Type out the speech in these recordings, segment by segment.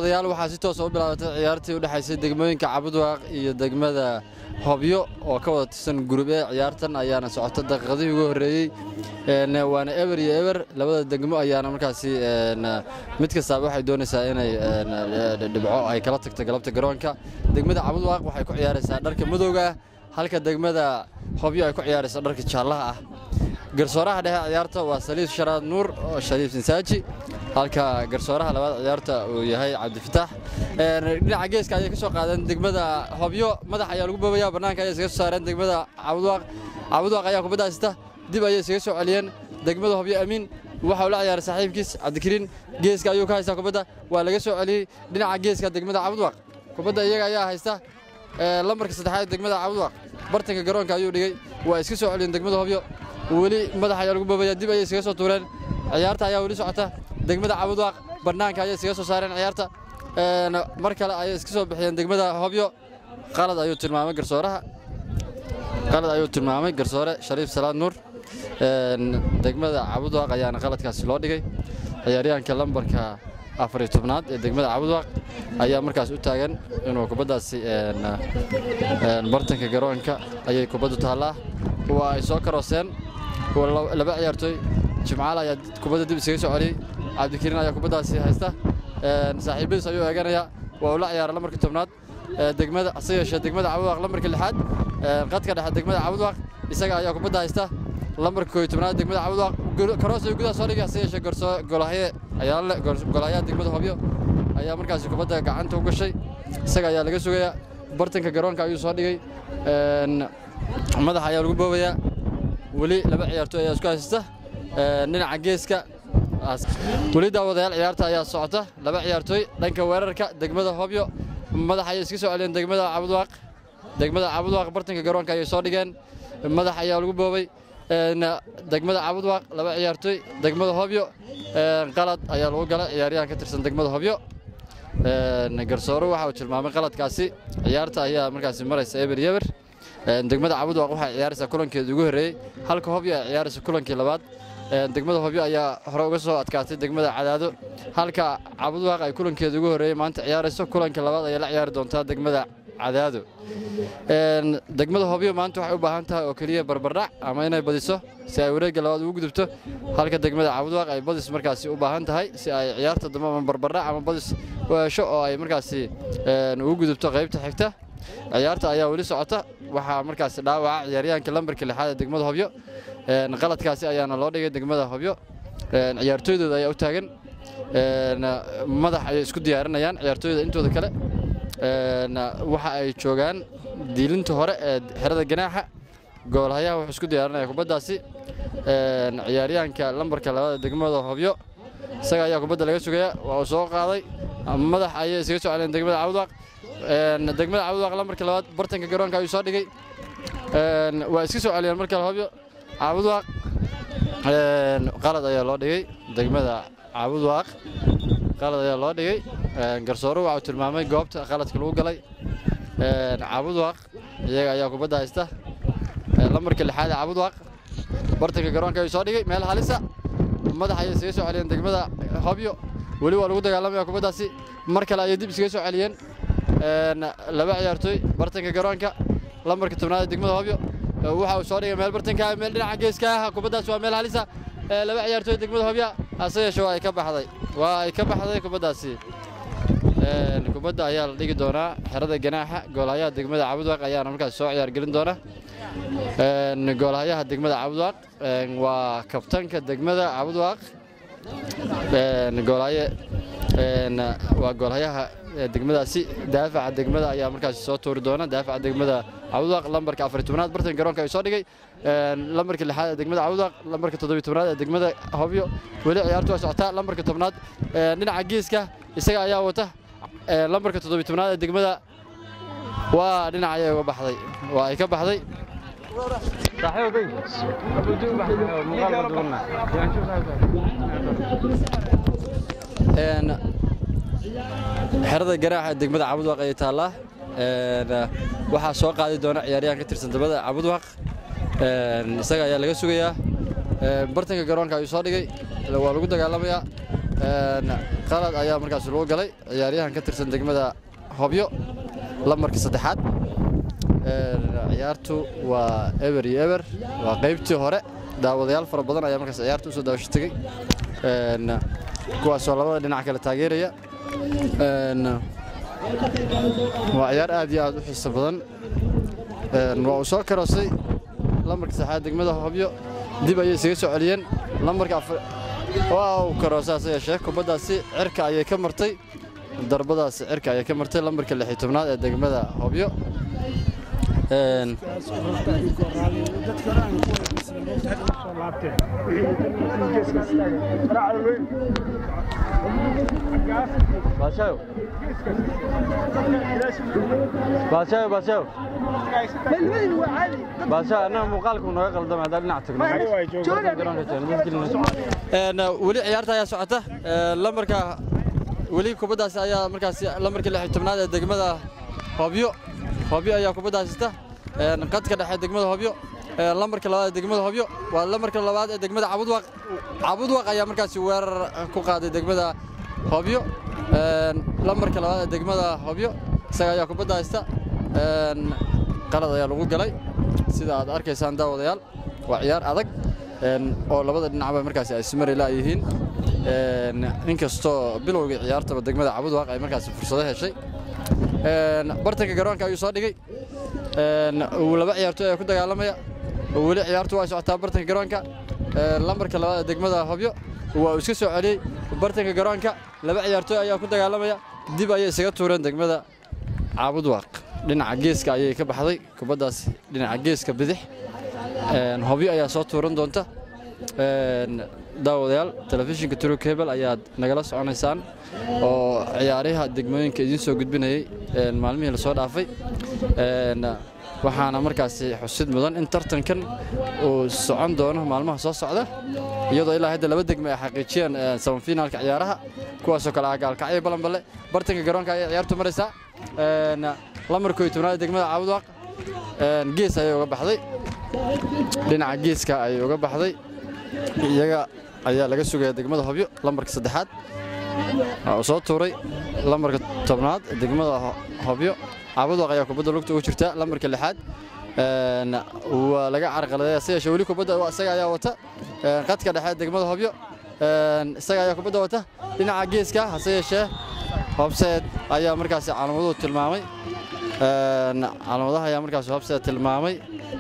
daawadayaal waxaa si toosa u bilaabatay ciyaartii u dhexaysay degmooyinka cabudwaaq iyo degmada hobyo oo ka wada tirsan gurub ee ciyaartan ayaana socota daqiiqadihii ugu horreeyey waana eber iyo eber labada degmo ayaana markaasi mid kastaaba waxay doonaysaa inay dhibco ay kala tagto galabta garoonka degmada cabudwaaq waxay ku ciyaaraysaa dharka madowga ah halka degmada hobyo ay ku ciyaarayso dharka jaallaha ah garsooraha dhexe ciyaarta waa saliif sharaad nuur oo shariif sinsaaji halka garsooraha labaad ciyaarta uu yahay cabdifitaax dhinaca geeska ayay ka soo qaadeen degmada hobyo madax ayaa lagu boobaya bannaanka ayay iskaga soo saareen degmada cabudwaaq cabudwaaq ayaa kubadda haysta dib ayay iskaga soo celiyeen degmada hobyo amiin waxa uu la ciyaaray saaxiibkiis cabdikariin geeska ayuu ka haystaa kubadda waa laga soo celiyey dhinaca geeska degmada cabudwaaq kubadda iyaga ayaa haysta lambarka saddexaad degmada cabudwaaq bartanka garoonka ayuu dhigay waa iska soo celiyeen degmada hobyo weli madax ayaa lagu boobaya dib ayay iskaga soo tuureen ciyaarta ayaa weli socota degmada cabudwaaq bannaanka ayay iskaga soo saareen ciyaarta mar kale ayay iska soo bixiyeen degmada hobyo qalad ayuu tilmaamay garsooraha qalad ayuu tilmaamay garsoore shariif salaad nuur degmada cabudwaaq ayaana qaladkaasi loo dhigay ciyaaryahanka lambarka afariyo tobnaad ee degmada cabudwaaq ayaa markaas u taagan inuu kubaddaasi bartanka garoonka ayay kubaddu taallaa waa ay soo karooseen laba ciyaartooy jimcaal ayaa kubadda dib isaga soo celiyey cabdikariin ayaa kubaddaasi haysta saaxiibadiis ayuu eeganaya waa uu la ciyaara lambarka tobnaad degmada hase yeeshee degmada cabudwaaq lambarka lixaad qadka dhexe degmada cabudwaaq isaga ayaa kubadda haysta lambarka kooyo tobnaad degmada cabudwaaq karoos ayuu gudaha soo dhigay hase yeeshee golahye ayaa le golahyaha degmada hobyo ayaa markaasi kubadda gacanta u gashay isaga ayaa laga sugayaa bartanka garoonka ayuu soo dhigay madax ayaa lagu boobayaa weli laba ciyaartooy ayaa isku haysata dhinaca geeska weli daawadayaal ciyaarta ayaa socota laba ciyaartooy dhanka weerarka degmada hobyo madax ayay iska soo celiyeen degmada cabudwaaq degmada cabudwaaq bartanka garoonka ayay soo dhigeen madax ayaa lagu boobay degmada cabudwaaq laba ciyaartooy degmada hobyo qalad ayaa lagu galay ciyaaryahan ka tirsan degmada hobyo garsoore waxa uu tilmaamay qaladkaasi ciyaarta ayaa markaasi maraysa eber yeber degmada cabudwaaq waxay ciyaaraysaa kulankeeda ugu horreeyey halka hobyo ay ciyaaraysa kulankii labaad degmada hobyo ayaa hore uga soo adkaatay degmada cadaado halka cabudwaaq ay kulankeeda ugu horreeyey maanta ciyaarayso kulanka labaad ayay la ciyaari doontaa degmada cadaado degmada hobyo maanta waxay u baahan tahay oo keliya barbardhac ama inay badiso si ay wareegga labaad ugu gudubto halka degmada cabudwaaq ay badis markaasi u baahan tahay si ay ciyaarta dambe ama barbardhac ama badis u hesho oo ay markaasi ugu gudubto qaybta xigta ciyaarta ayaa weli socota waxaa markaasi dhaawaca ciyaaryahanka lambarka lixaad ee degmada hobyo qaladkaasi ayaana loo dhigay degmada hobyo ciyaartooydooda ayaa u taagan madax ayay isku diyaarinayaan ciyaartooyda intooda kale waxa ay joogaan diilinta hore ee xerada ganaaxa goolhayaha wuxuu isku diyaarinaya kubaddaasi ciyaaryahanka lambarka labaad degmada hobyo isaga ayaa kubadda laga sugaya waa uu soo qaaday madax ayay isaga soo celeen degmada cabudwaaq degmada cabudwaaq lambarka labaad bartanka garoonka ayuu soo dhigay waa iska soo celiyeen markale hobyo cabudwaaq qalad ayaa loo dhigay degmada cabudwaaq qalad ayaa loo dhigay garsoore waxa uu tilmaamay goobta qaladka lagu galay cabudwaaq iyaga ayaa kubadda haysta lambarka lixaad ee cabudwaaq bartanka garoonka ayuu soo dhigay meel halisa madax ayay isaga soo celiyeen degmada hobyo weli waa lagu dagaalamaya kubaddaasi mar kale ayay dib isaga soo celiyeen laba ciyaartooy bartanka garoonka lambarka tobnaad ee degmada hobyo waxa uu soo dhigay meel bartanka meel dhinaca geeska ah kubaddaasi waa meel halisa laba ciyaartooy degmada hobya hase yeeshee waa ay ka baxday waa ay ka baxday kubaddaasi kubadda ayaa la dhigi doonaa xerada ganaaxa goolhayaha degmada cabudwaaq ayaana markaas soo ciyaar gelin doona goolhayaha degmada cabudwaaq waa kabtanka degmada cabudwaaq goolhaye waa goolhayaha degmadaasi daafaca degmada ayaa markaasi soo tuuri doona daafaca degmada cabudwaaq lambarka afar tobnaad bartan garoonka ay soo dhigay lambarka lixaad ee degmada cabudwaaq lambarka toddobiy tobnaad ee degmada hobyo weli ciyaartu waa socotaa lambarka tobnaad dhinaca geeska isaga ayaa wata lambarka toddobiy tobnaad ee degmada waa dhinac ayay uga baxday waa ay ka baxday xerada garaaxa ee degmada cabudwaaq ayay taallaa waxaa soo qaadi doona ciyaaryahan ka tirsan dabada cabudwaaq isaga ayaa laga sugayaa bartanka garoonka ayuu soo dhigay waa lagu dagaalamayaa qalad ayaa markaas lagu galay ciyaaryahan ka tirsan degmada hobyo lambarka saddexaad ciyaartu waa eber iyo eber waa qaybtii hore daawadayaal fara badan ayaa markaas ciyaarta usoo daawasho tegey kuwaasoo labada dhinac kale taageeraya waa ciyaar aad iyo aad u xiiso badan waa uu soo karoosay lambarka saxaad degmada hobyo dib ayay isaga soo celiyeen lambarka waa uu karoosay hase yeeshee kubaddaasi cirka ayay ka martay darbadaasi cirka ayay ka martay lambarka lix iyo tobnaad ee degmada hobyo baashayo baashayo baashayo annaga muuqaalku naga qaldama haddaan dhinac tagno weli ciyaarta ayaa socota lambarka weli kubaddaasi ayaa markaasi lambarka lix iyo tobnaad ee degmada hobyo hobyo ayaa kubadda haysata qadka dhexe degmada hobyo lambarka labaad ee degmada hobyo waa lambarka labaad ee degmada cabudwaq cabudwaq ayaa markaasi weerar ku qaaday degmada hobyo lambarka labaad ee degmada hobyo isaga ayaa kubadda haysta qalad ayaa lagu galay sida aad arkaysaan daawadayaal waa ciyaar adag oo labada dhinacba markaasi ay simarila yihiin inkastoo bilowgii ciyaartaba degmada cabudwaq ay markaasi fursado heshay bartanka garoonka ayuu soo dhigay laba ciyaartoy ayaa ku dagaalamaya weli ciyaartu waa socotaa bartanka garoonka lambarka labaad ee degmada hobyo waa uu iska soo celiyey bartanka garoonka laba ciyaartoy ayaa ku dagaalamaya dib ayay isaga tuureen degmada caabudwaaq dhinaca geeska ayay ka baxday kubaddaas dhinaca geeska bidix hobyo ayaa soo tuuran doonta daawadayaal telefishinka turuk hebel ayaad nagala soconaysaan oo ciyaaraha degmooyinka idiin soo gudbinayay maalmihii lasoo dhaafay waxaana markaasi xusid mudan in tartankan uu socon doono maalmaha soo socda iyadoo ilaa hadda laba degme ay xaqiijiyeen samafinaalka ciyaaraha kuwaasoo kale ah gaalkacyo balanballe bartanka garoonka ayay ciyaartu maraysaa lamarko iyo tobnaad degmada caabudwaaq gees ayay uga baxday dhinaca geeska ayay uga baxday iyaga ayaa laga sugaya degmada hobyo lambarka saddexaad uu soo tuuray lambarka tobnaad degmada hobyo caabudwaq ayaa kubadda lugta ugu jirta lambarka lixaad waa laga carqaladay hase yeeshee weli kubadda isaga ayaa wata qadka dhexe degmada hobyo isaga ayaa kubadda wata dhinaca geeska hase yeeshee hobseed ayaa markaasi calaamaduhu tilmaamay calaamadaha ayaa markaasi hobseed tilmaamay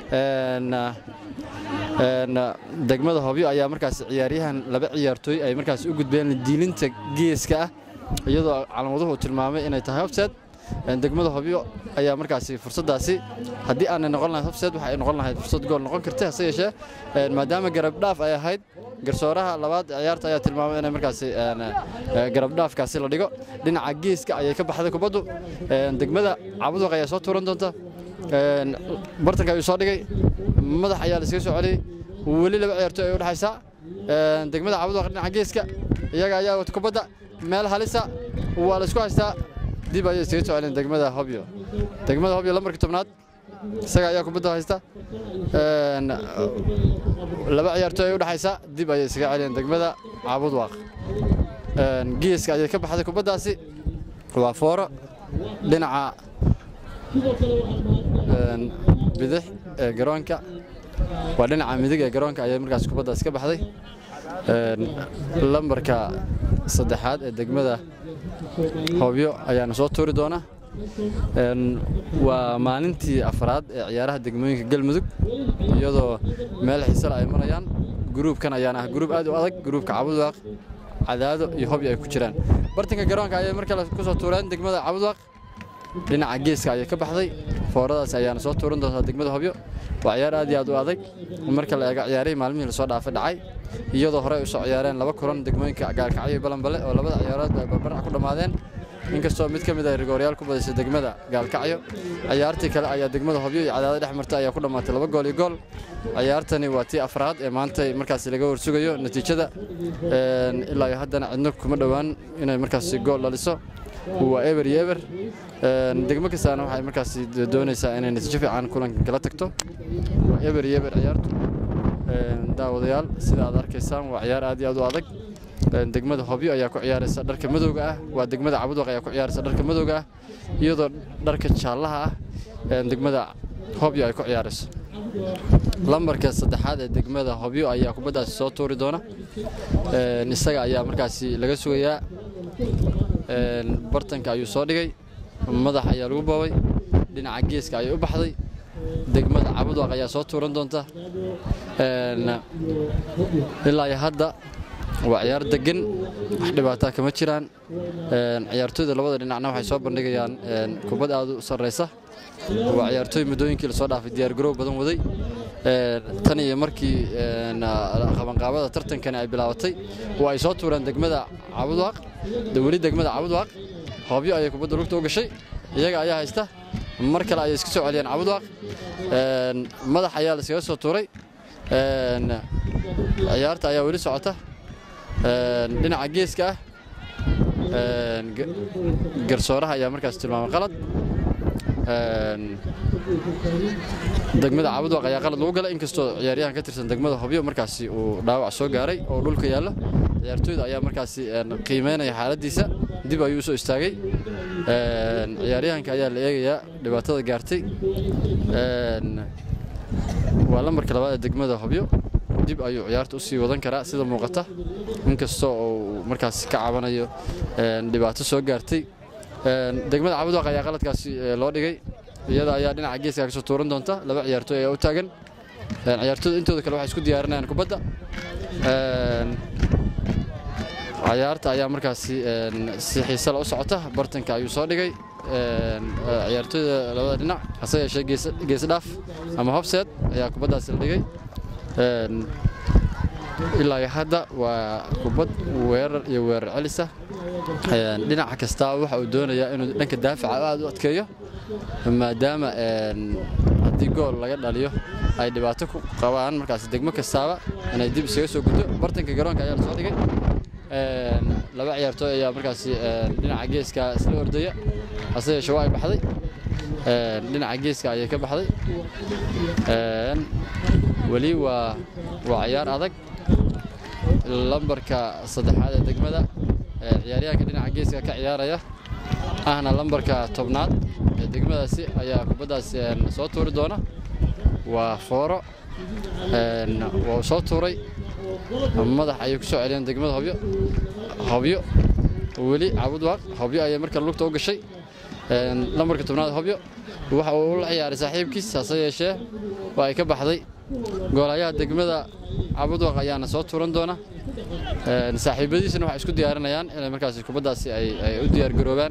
degmada hobyo ayaa markaas ciyaaryahan laba ciyaartooy ay markaas u gudbeen diilinta geeska ah iyadoo calaamaduhu tilmaamay inay tahay hobseed degmada hobyo ayaa markaasi fursaddaasi haddii aanay noqon lahayd hobseed waxa ay noqon lahayd fursad gool noqon karta hase yeeshee maadaama garabdhaaf ay ahayd garsooraha labaad ciyaarta ayaa tilmaamay inay markaasi garabdhaafkaasi la dhigo dhinaca geeska ayay ka baxday kubaddu degmada cabudwaq ayaa soo tuuran doonta bartanka ayuu soo dhigay madax ayaa la iskaga soo celiyey weli laba ciyaartoy ay u dhexaysaa degmada cabudwaq dhinaca geeska iyaga ayaa wata kubadda meel halisa waa la isku haystaa dib ayay iskaga soo celiyeen degmada hobyo degmada hobyo lambarka tobnaad isaga ayaa kubadda haysta laba ciyaartoy ay u dhexaysaa dib ayay iskaga celiyeen degmada cabudwaaq geeska ayay ka baxday kubaddaasi waa fooro dhinaca bidix ee garoonka waa dhinaca midig ee garoonka ayay markaas kubaddaas ka baxday lambarka saddexaad ee degmada hobyo ayaana soo tuuri doona waa maalintii afraad ee ciyaaraha degmooyinka galmudug iyadoo meel xiisale ay marayaan gruubkan ayaana ah gruub aad u adag gruubka cabudwaaq cadaado iyo hobyo ay ku jiraan bartanka garoonka ayay mar kale ku soo tuureen degmada cabudwaaq dhinaca geeska ayay ka baxday fooradaas ayaana soo tuuran doontaa degmada hobyo waa ciyaar aad iyo aad u adag marka la eego ciyaarihii maalmihii lasoo dhaafay dhacay iyadoo horey usoo ciyaareen laba kulan degmooyinka gaalkacyo iyo balanbale oo labada ciyaarood ay barbarac ku dhammaadeen inkastoo mid ka mid ah rigooryaal ku badisay degmada gaalkacyo ciyaartii kale ayaa degmada hobyo iyo cadaado dhex martay ayaa ku dhammaatay laba gool iyo gool ciyaartani waa tii afraad ee maanta markaasi laga warsugayo natiijada ilaa iyo haddana cidno kuma dhowaan inay markaasi gool dhaliso waa eber iyo eber degmo kastaana waxay markaasi doonaysaa inay natiijo fiican kulankan kala tagto eber iyo eber ciyaartu daawadayaal sida aad arkaysaan waa ciyaar aad iyo aad u adag degmada hobyo ayaa ku ciyaaraysa dharka madowga ah waa degmada cabudwaq ayaa ku ciyaaraysa dharka madowga ah iyadoo dharka jaallaha ah degmada hobyo ay ku ciyaarayso lambarka saddexaad ee degmada hobyo ayaa kubaddaasi soo tuuri doona isaga ayaa markaasi laga sugayaa bartanka ayuu soo dhigay madax ayaa lagu boobay dhinaca geeska ayay u baxday degmada cabudwaq ayaa soo tuuran doonta ilaa iyo hadda waa ciyaar degan wax dhibaataa kama jiraan ciyaartooyda labada dhinacna waxay soo bandhigayaan kubad aad u sarraysa waa ciyaartooy muddooyinkii lasoo dhaafay diyaargaroow badan waday tan iyo markii qabanqaabada tartankani ay bilaabatay oo ay soo tuureen degmada cabudwaaq weli degmada cabudwaaq hoobyo ayay kubadda lugta u gashay iyaga ayaa haysta mar kale ayay iska soo celiyeen cabudwaaq madax ayaa laiskaga soo tuuray ciyaarta ayaa weli socota dhinaca geeska ah garsooraha ayaa markaas tilmaamay qalad degmada cabudwaq ayaa qalad lagu galay inkastoo ciyaaryahan ka tirsan degmada hobyo markaasi uu dhaawac soo gaaray oo dhulka yaallo ciyaartooyda ayaa markaasi qiimeynaya xaaladiisa dib ayuu usoo istaagay ciyaaryahanka ayaa la eegayaa dhibaatada gaartay waa lambarka labaad ee degmada hobyo dib ayuu ciyaarta u sii wadan karaa sida muuqata inkastoo uu markaasi ka cabanayo dhibaato soo gaartay degmada cabudwaq ayaa qaladkaasi loo dhigay iyada ayaa dhinaca geeska kasoo tuuran doonta laba ciyaartooy ayaa u taagan ciyaartooyda intooda kale waxay isku diyaarinayaan kubadda ciyaarta ayaa markaasi si xiisala u socota bartanka ayuu soo dhigay ciyaartooyda labada dhinac hase yeeshee geesdhaaf ama hobseed ayaa kubaddaasi la dhigay ilaa iyo hadda waa kubad weerar iyo weerar celisa dhinaca kastaa waxa uu doonayaa inuu dhanka daafaca aad u adkeeyo maadaama haddii gool laga dhaliyo ay dhibaato ku qabaan markaas degmo kastaaba inay dib isaga soo guddo bartanka garoonka ayaa lasoo dhigay laba ciyaartooy ayaa markaasi dhinaca geeska isla ordaya hase yeeshee waa ay baxday dhinaca geeska ayay ka baxday weli waa waa ciyaar adag lambarka saddexaad ee degmada ciyaaryahanka dhinaca geeska ka ciyaaraya ahna lambarka tobnaad ee degmadaasi ayaa kubaddaasi soo tuuri doona waa fooro waa soo tuuray madax ayay ku soo celiyeen degmada hobyo hobyo weli cabudwaaq hobyo ayay markale lugta u gashay lambarka tobnaad hobyo waxa uu la ciyaaray saaxiibkiis hase yeeshee waa ay ka baxday goolayaha degmada cabudwaq ayaana soo tuuran doona saaxiibadiisana waxay isku diyaarinayaan inay markaasi kubaddaasi ay u diyaargaroobaan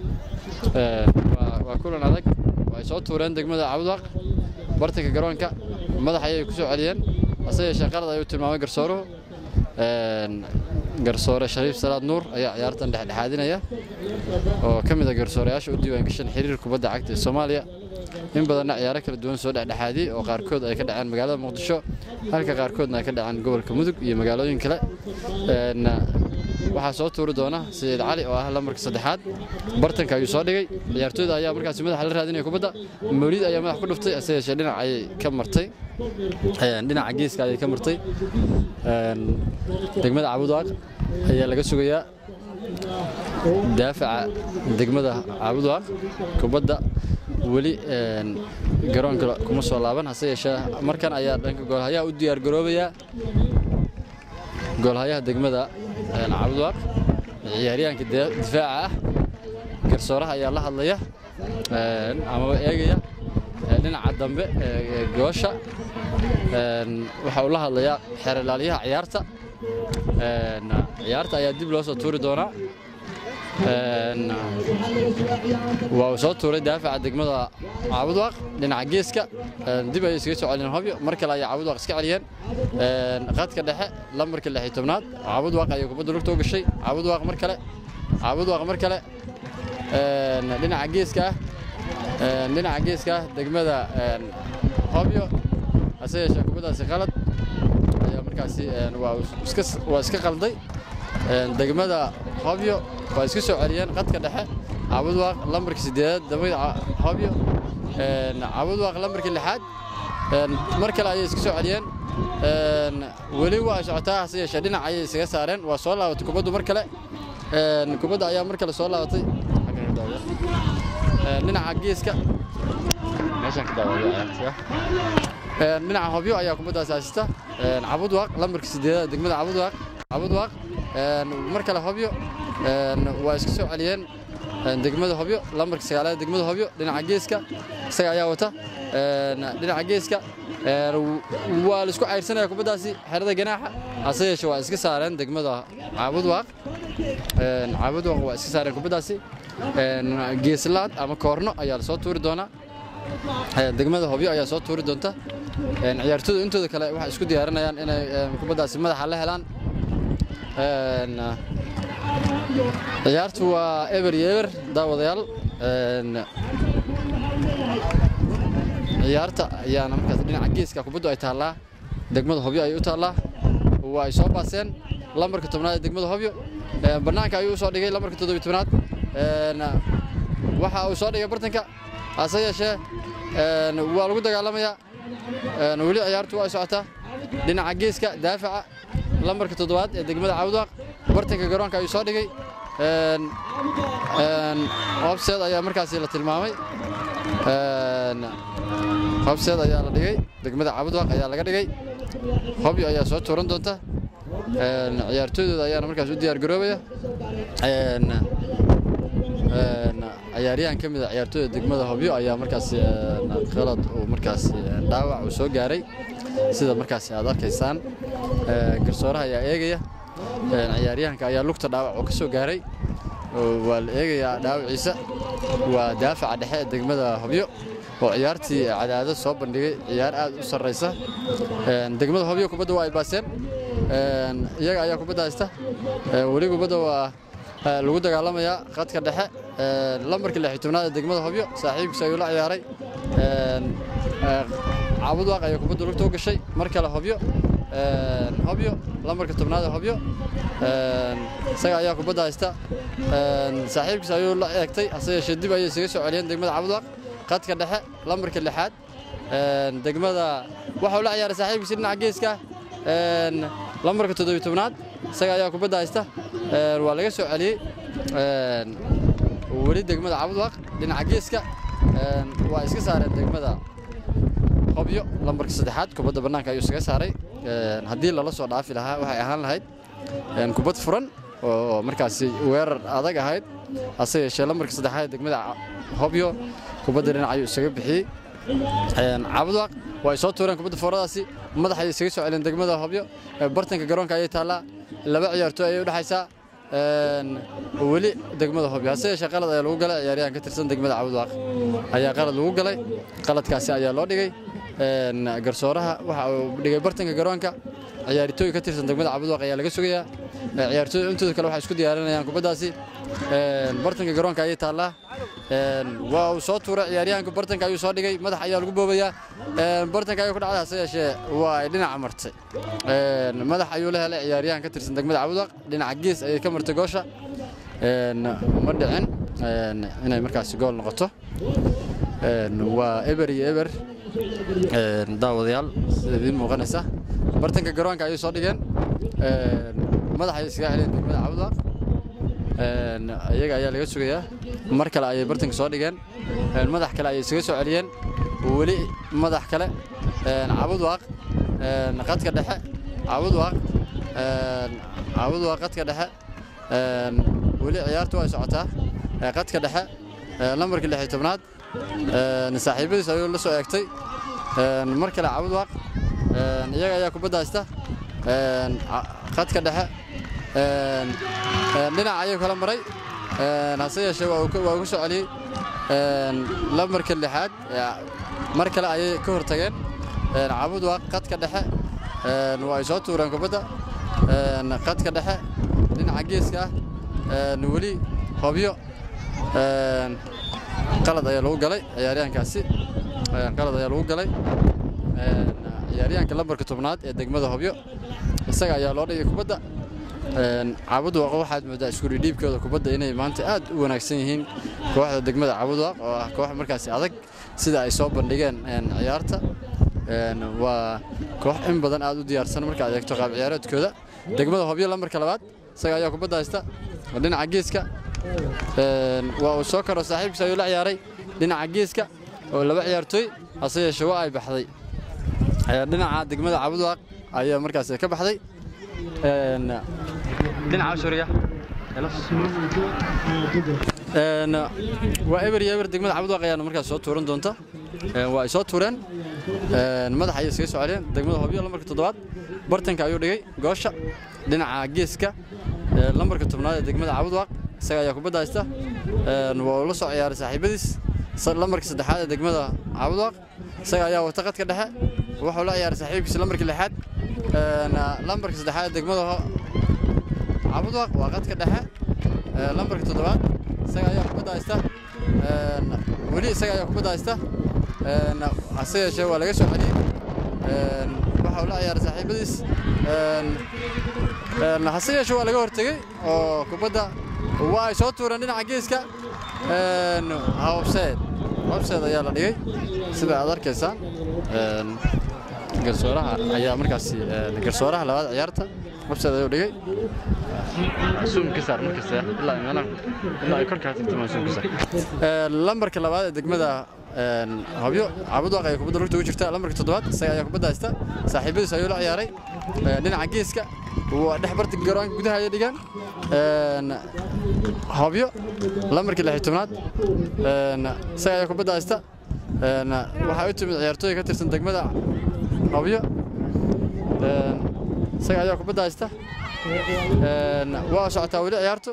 waa kulan adag ay soo tuureen degmada cabudwaq bartanka garoonka madax ayay ku soo celiyeen hase yeeshee qalad ayuu tilmaamay garsooruhu garsoore shariif salaad nuur ayaa ciyaartan dhexdhexaadinaya oo ka mid a garsooreyaasha u diiwaangashan xiriir kubadda cagta ee soomaaliya in badanna ciyaaro kala duwan soo dhexdhexaadiyey oo qaarkood ay ka dhaceen magaalada muqdisho halka qaarkoodna ay ka dhaceen gobolka mudug iyo magaalooyin kale waxaa soo tuuri doona sayiid cali oo ah lambarka saddexaad bartanka ayuu soo dhigay ciyaartooyda ayaa markaasi madaxa la raadinaya kubadda mawlid ayaa madax ku dhuftay hase yeeshee dhinac ayay ka martay dhinaca geeska ayay ka martay degmada cabudwaaq ayaa laga sugayaa daafaca degmada cabudwaaq kubadda weli garoonka kuma soo laaban hase yeeshee markan ayaa dhanka goolhayaha u diyaargaroobayaa goolhayaha degmada cabudwaaq ciyaaryahanka difaaca ah garsooraha ayaa la hadlaya amaba eegaya dhinaca dambe goosha waxa uu la hadlayaa xeerlaaliyaha ciyaarta ciyaarta ayaa dib loo soo tuuri doonaa waa uu soo tuuray daafaca degmada cabudwaaq dhinaca geeska dib ayay iskaga soo celiyeen hobyo mar kale ayaa cabudwaaq iska celiyeen qadka dhexe lambarka lix iyo tobnaad cabudwaaq ayay kubadda lugta u gashay cabudwaaq mar kale cabudwaaq mar kale dhinaca geeska ah dhinaca geeska ah degmada hobyo hase yeeshee kubaddaasi qalad ayaa markaasi waa iska qalday degmada hobyo waa iska soo celiyeen qadka dhexe cabudwaaq lambarka sideedaad degmada hobyo cabudwaaq lambarka lixaad mar kale ayay iska soo celiyeen weli waa ay socotaa hase yeeshee dhinac ayay isaga saareen waa soo laabatay kubaddu mar kale kubadda ayaa mar kale soo laabatay dhinaca geeska meeshaan ka daawaya dhinaca hobyo ayaa kubaddaasi haysata cabudwaaq lambarka sideedada degmada cabudwaaq cabudwaaq mar kale hobyo waa iska soo celiyeen degmada hobyo lambarka sagaalaad degmada hobyo dhinaca geeska isaga ayaa wata dhinaca geeska waa la isku cayrsanaya kubaddaasi xerada ganaaxa hase yeeshe waa iska saareen degmada caabudwaaq caabudwaaq waa iska saareen kubaddaasi geeslaad ama koorno ayaa la soo tuuri doonaa degmada hobyo ayaa soo tuuri doonta ciyaartooyda intooda kale waxay isku diyaarinayaan inay kubaddaasi madaxa la helaan ciyaartu waa eber iyo eber daawadayaal ciyaarta ayaana markaas dhinaca geeska kubaddu ay taallaa degmada hobyo ayay u taallaa waa ay soo baaseen lambarka tobnaad ee degmada hobyo bannaanka ayuu usoo dhigay lambarka toddobiy tobnaad waxa uu soo dhigay bartanka hase yeeshee waa lagu dagaalamayaa weli ciyaartu waa ay socotaa dhinaca geeska daafaca lambarka toddobaad ee degmada cawdwaaq bartanka garoonka ayuu soo dhigay hobseed ayaa markaasi la tilmaamay hobseed ayaa la dhigay degmada cabudwaaq ayaa laga dhigay hobyo ayaa soo tuuran doonta ciyaartooydooda ayaana markaas u diyaar garoobaya ciyaaryahan ka mid a ciyaartooyda degmada hobyo ayaa markaasi qalad uu markaasi dhaawac uu soo gaaray sida markaasi aad arkaysaan garsooraha ayaa eegaya ciyaaryahanka ayaa lugta dhaawac uu ka soo gaaray waa la eegayaa dhaawaciisa waa daafaca dhexe ee degmada hobyo oo ciyaartii cadaado soo bandhigay ciyaar aad u sarraysa degmada hobyo kubadda waa ay baaseen iyaga ayaa kubadda haysta weli kubadda waa lagu dagaalamayaa khadka dhexe lambarka lix iyo tobnaad ee degmada hobyo saaxiibkiisa ayuu la ciyaaray caabudwaaq ayaa kubadda lugta u gashay mar kale hobyo hobyo lambarka tobnaad ee hobyo isaga ayaa kubadda haysta saaxiibkiisa ayuu la eegtay hase yeeshee dib ayay isaga soo celiyeen degmada caabudwaaq khadka dhexe lambarka lixaad degmada waxau la ciyaaray saaxiibkiisa dhinaca geeska lambarka toddobiy tobnaad isaga ayaa kubadda haysta waa laga soo celiyey weli degmada cabudwaaq dhinaca geeska waa iska saareen degmada hobyo lambarka saddexaad kubadda bannaanka ayuu isaga saaray haddii lala soo dhaafi lahaa waxay ahaan lahayd kubad furan oo markaasi weerar adag ahayd hase yeeshee lambarka saddexaad ee degmada hobyo kubadda dhinac ayuu isaga bixiyey cabudwaaq waa ay soo tuureen kubadda fooradaasi madax ayay isaga soo celiyeen degmada hobyo bartanka garoonka ayay taallaa laba ciyaartooy ayay u dhexaysaa weli degmada hobyo hase yeeshee qalad ayaa lagu galay ciyaaryahan ka tirsan degmada cabudwaaq ayaa qalad lagu galay qaladkaasi ayaa loo dhigay garsooraha waxa uu dhigay bartanka garoonka ciyaartooy ka tirsan degmada cabudwaaq ayaa laga sugayaa ciyaartooyda intooda kale waxay isku diyaarinayaan kubaddaasi bartanka garoonka ayay taallaa waa uu soo tuuray ciyaaryahanka bartanka ayuu soo dhigay madax ayaa lagu boobayaa bartanka ayuu ku dhacday hase yeeshee waa ay dhinaca martay madax ayuu la helay ciyaaryahan ka tirsan degmada cabudwaaq dhinaca gees ayay ka martay goosha ma dhicin inay markaasi gool noqoto waa eber iyo eber daawadayaal sida idiin muuqanaysa bartanka garoonka ayay soo dhigeen madax ayay iskaga celiyeen degmada cabudwaaq iyaga ayaa laga sugayaa mar kale ayay bartanka soo dhigeen madax kale ayay isaga soo celiyeen weli madax kale cabudwaaq qadka dhexe cabudwaaq cabudwaaq qadka dhexe weli ciyaartu way socotaa qadka dhexe lambarka lix iyo tobnaad saaxiibadiis ayuu la soo eegtay mar kale cabudwaaq iyaga ayaa kubadda haysta qadka dhexe dhinac ayuu kala maray hase yeeshee waa uu ku soo celiyey lambarka lixaad mar kale ayay ka hortageen cabudwaaq qadka dhexe waa ay soo tuureen kubadda qadka dhexe dhinaca geeska ah weli hobyo qalad ayaa lagu galay ciyaaryahankaasi qalad ayaa lagu galay ciyaaryahanka lambarka tobnaad ee degmada hobyo isaga ayaa loo dhigay kubadda caabudwaaq waxaad moodaa iskuridhiibkooda kubadda inay maanta aad u wanaagsan yihiin kooxda degmada caabudwaaq oo ah koox markaasi adag sida ay soo bandhigeen ciyaarta waa koox in badan aad u diyaarsan marka aad eegto qaab ciyaareedkooda degmada hobyo lambarka labaad isaga ayaa kubadda haysta dhinaca geeska waa uu soo karo saaxiibkiis ayuu la ciyaaray dhinaca geeska oo laba ciyaartooy hase yeeshee waa ay baxday dhinaca degmada cabudwaaq ayaa markaas ka baxday dhinaca shuriga waa eber iyo eber degmada cabudwaaq ayaana markaas soo tuuran doonta waa ay soo tuureen madaxa ayay iskaga soo celiyeen degmada hobyo lambarka toddobaad bartanka ayuu dhigay goosha dhinaca geeska lambarka tobnaad ee degmada cabudwaaq isaga ayaa kubadda haysta waa uu la soo ciyaaray saaxiibadiis lambarka saddexaad ee degmada cabudwaaq isaga ayaa wata qadka dhexe wuxuu la ciyaaray saaxiibkiisa lambarka lixaad lambarka saddexaad ee degmada cabudwaaq waa qadka dhexe lambarka toddobaad isaga ayaa kubadda haysta weli isaga ayaa kubadda haysta hase yeeshee waa laga soo celiyey waxa uu la ciyaaray saaxiibadiis hase yeeshee waa laga hortegey oo kubadda waa ay soo tuureen dhinaca geeska hobseed hobseed ayaa la dhigay sida aad arkaysaan garsooraha ayaa markaasi garsooraha labaad ciyaarta hobseed ayuu dhigay suum ka saar markasta ilaa meelaha ilaa ay korkaa tirtimaan suum ka saar lambarka labaad ee degmada hobyo cabudwaaq ayaa kubadda lugta ugu jirta lambarka toddobaad isaga ayaa kubadda haysta saaxiibadiis ayuu la ciyaaray dhinaca geeska waa dhex barta garoonka gudaha ayay dhigaan hobyo lambarkii lix tobnaad isaga ayaa kubadda haysta waxaa u timid ciyaartooy ka tirsan degmada hobyo isaga ayaa kubadda haysta waa socotaa weli ciyaartu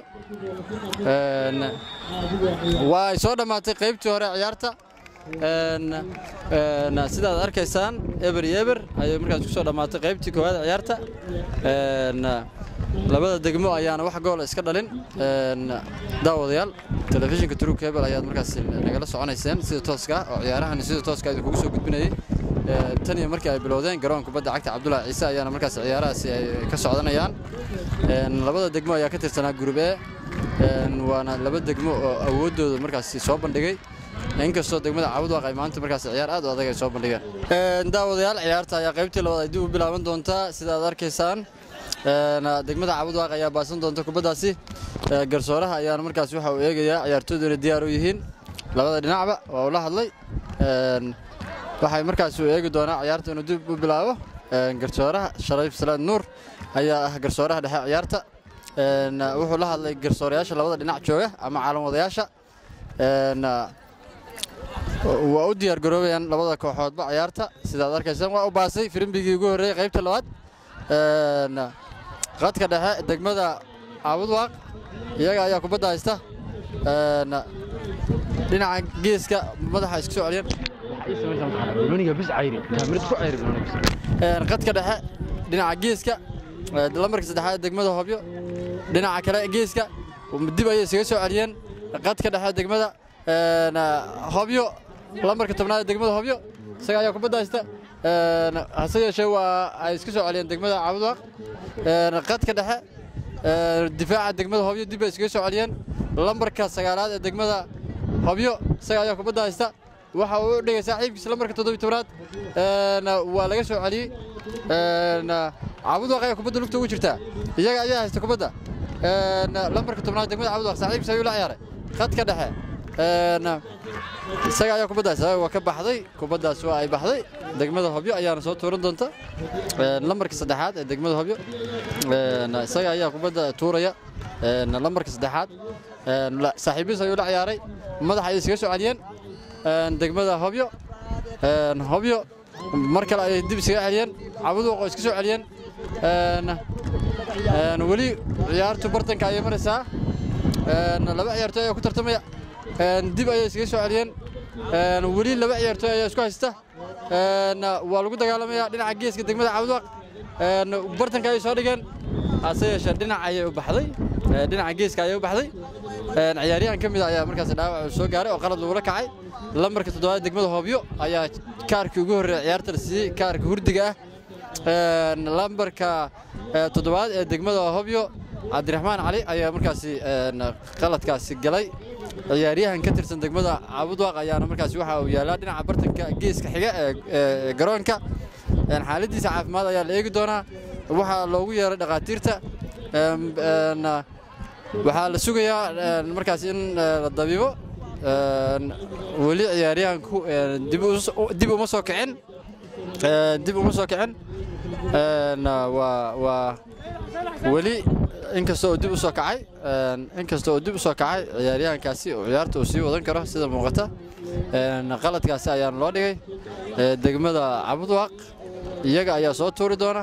waa ay soo dhammaatay qaybtii hore ciyaarta sidaad arkaysaan eber iyo eber ayay markaas ku soo dhammaatay qaybtii koowaad ciyaarta labada degmo ayaana wax goola iska dhalin daawadayaal telefishinka turug hebel ayaad markaas nagala soconayseen sida tooska oo ciyaarahan sida tooska idinkugu soo gudbinayay tan iyo markii ay bilowdeen garoon kubadda cagta cabdullaahi ciise ayaana markaas ciyaarahaasi ay ka socdanayaan labada degmo ayaa ka tirsanaa gurub e waana laba degmo oo awooddooda markaasi soo bandhigay inkastoo degmada cabudwaaq ay maanta markaas ciyaar aad u adag ay soo bandhigeen daawadayaal ciyaarta ayaa qaybtii labaad ay dib u bilaaban doontaa sida aad arkaysaan degmada cabudwaaq ayaa baasan doonta kubaddaasi garsooraha ayaana markaas waxa uu eegayaa ciyaartooydu inay diyaar u yihiin labada dhinacba waa uu la hadlay waxay markaas uu eegi doonaa ciyaarta inuu dib u bilaabo garsooraha shariif salaad nuur ayaa ah garsooraha dhexe ciyaarta wuxuu la hadlay garsoorayaasha labada dhinac jooga ama caalamwadayaasha waa u diyaar garoobayaan labada kooxoodba ciyaarta sidaad arkaysaan waa u baasay firimbigii ugu horreeyey qaybta labaad qadka dhexe degmada cabudwaaq iyaga ayaa kubadda haysta dhinaca geeska madaxa iska soo celiyeen qadka dhexe dhinaca geeska lambarka saddexaad degmada hobyo dhinaca kale geeska dib ayay isaga soo celiyeen qadka dhexe degmada hobyo lambarka tobnaad degmada hobyo isaga ayaa kubadda haysta hase yeeshee waa ay iska soo celiyeen degmada cabudwaaq qadka dhexe difaaca degmada hobyo dib ay iskaga soo celiyeen lambarka sagaalaad ee degmada hobyo isaga ayaa kubadda haysta waxa uu u dhigay saaxiibkiisa lambarka toddobiy tobnaad waa laga soo celiyey cabudwaaq ayaa kubadda lugta ugu jirtaa iyaga ayaa haysta kubadda lambarka tobnaad degmada cabudwaaq saaxiibkiisa ayuu la ciyaaray khadka dhexe isaga ayaa kubadda haysta waa ka baxday kubaddaas waa ay baxday degmada hobyo ayaana soo tuuran doonta lambarka saddexaad ee degmada hobyo isaga ayaa kubadda tuuraya lambarka saddexaad saaxiibiis ayuu la ciyaaray madaxa ayay iskaga soo celiyeen degmada hobyo hobyo mar kale ayay dib iskaga celiyeen cabuduuq oo iska soo celiyeen weli ciyaartu bartanka ayay maraysaa laba ciyaartooy ayaa ku tartamaya dib ayay iskaga soo celiyeen weli laba ciyaartooy ayaa isku haysta waa lagu dagaalamaya dhinaca geeska degmada cabuduuq bartanka ayay soo dhigeen hase yeeshee dhinac ayay u baxday dhinaca geeska ayay u baxday ciyaaryahan ka mid a ayaa markaas dhaawac soo gaaray oo qalad lagula kacay lambarka toddobaad degmada hoobyo ayaa kaarkii ugu horreeya ciyaarta la siiyey kaarka hurdiga ah lambarka toddobaad ee degmada hobyo cabdiraxmaan cali ayaa markaasi qaladkaasi galay ciyaaryahan ka tirsan degmada caabudwaaq ayaana markaasi waxa uu yaalaa dhinaca bartanka geeska xiga ee garoonka xaaladiisa caafimaad ayaa la eegi doonaa waxaa loogu yeeray dhakhaatiirta waxaa la sugayaa markaas in la dabiibo weli ciyaaryahanku dib uma soo kicin dib uma soo kicin waa weli inkasta oo dib u soo kacay inkasta oo dib u soo kacay ciyaaryahankaasi oo ciyaarta uu sii wadan karo sida muuqata qaladkaasi ayaana loo dhigay degmada cabudwaaq iyaga ayaa soo tuuri doona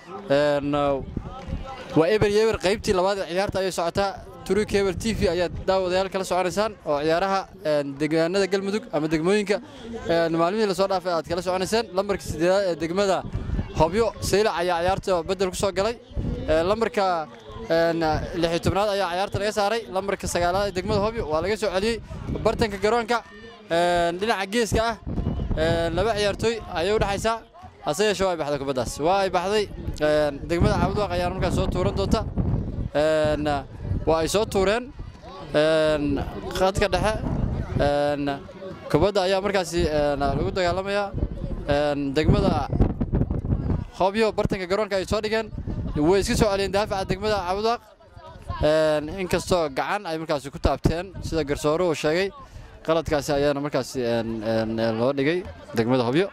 waa eber iyo eber qaybtii labaad ee ciyaarta ayay socotaa turi cable t v ayaa daawadayaal kala soconaysaan oo ciyaaraha deegaanada galmudug ama degmooyinka maalmihii lasoo dhaafay aad kala soconayseen lambarka sideedaad ee degmada hobyo saylac ayaa ciyaarta bedel ku soo galay lambarka lixi tobnaad ayaa ciyaarta laga saaray lambarka sagaalaad ee degmada hobyo waa laga soo celiyey bartanka garoonka dhinaca geeska ah laba ciyaartooy ayay u dhexaysaa hase yeeshee waa ay baxday kubaddaas waa ay baxday degmada caabudwaaq ayaana markaas soo tuuran doonta waa ay soo tuureen khadka dhexe kubadda ayaa markaasi lagu dagaalamayaa degmada hobyo bartanka garoonka ay soo dhigeen way iska soo celiyeen daafaca degmada caabudwaaq inkastoo gacan ay markaasi ku taabteen sida garsoore uu sheegay qaladkaasi ayaana markaasi loo dhigay degmada hobyo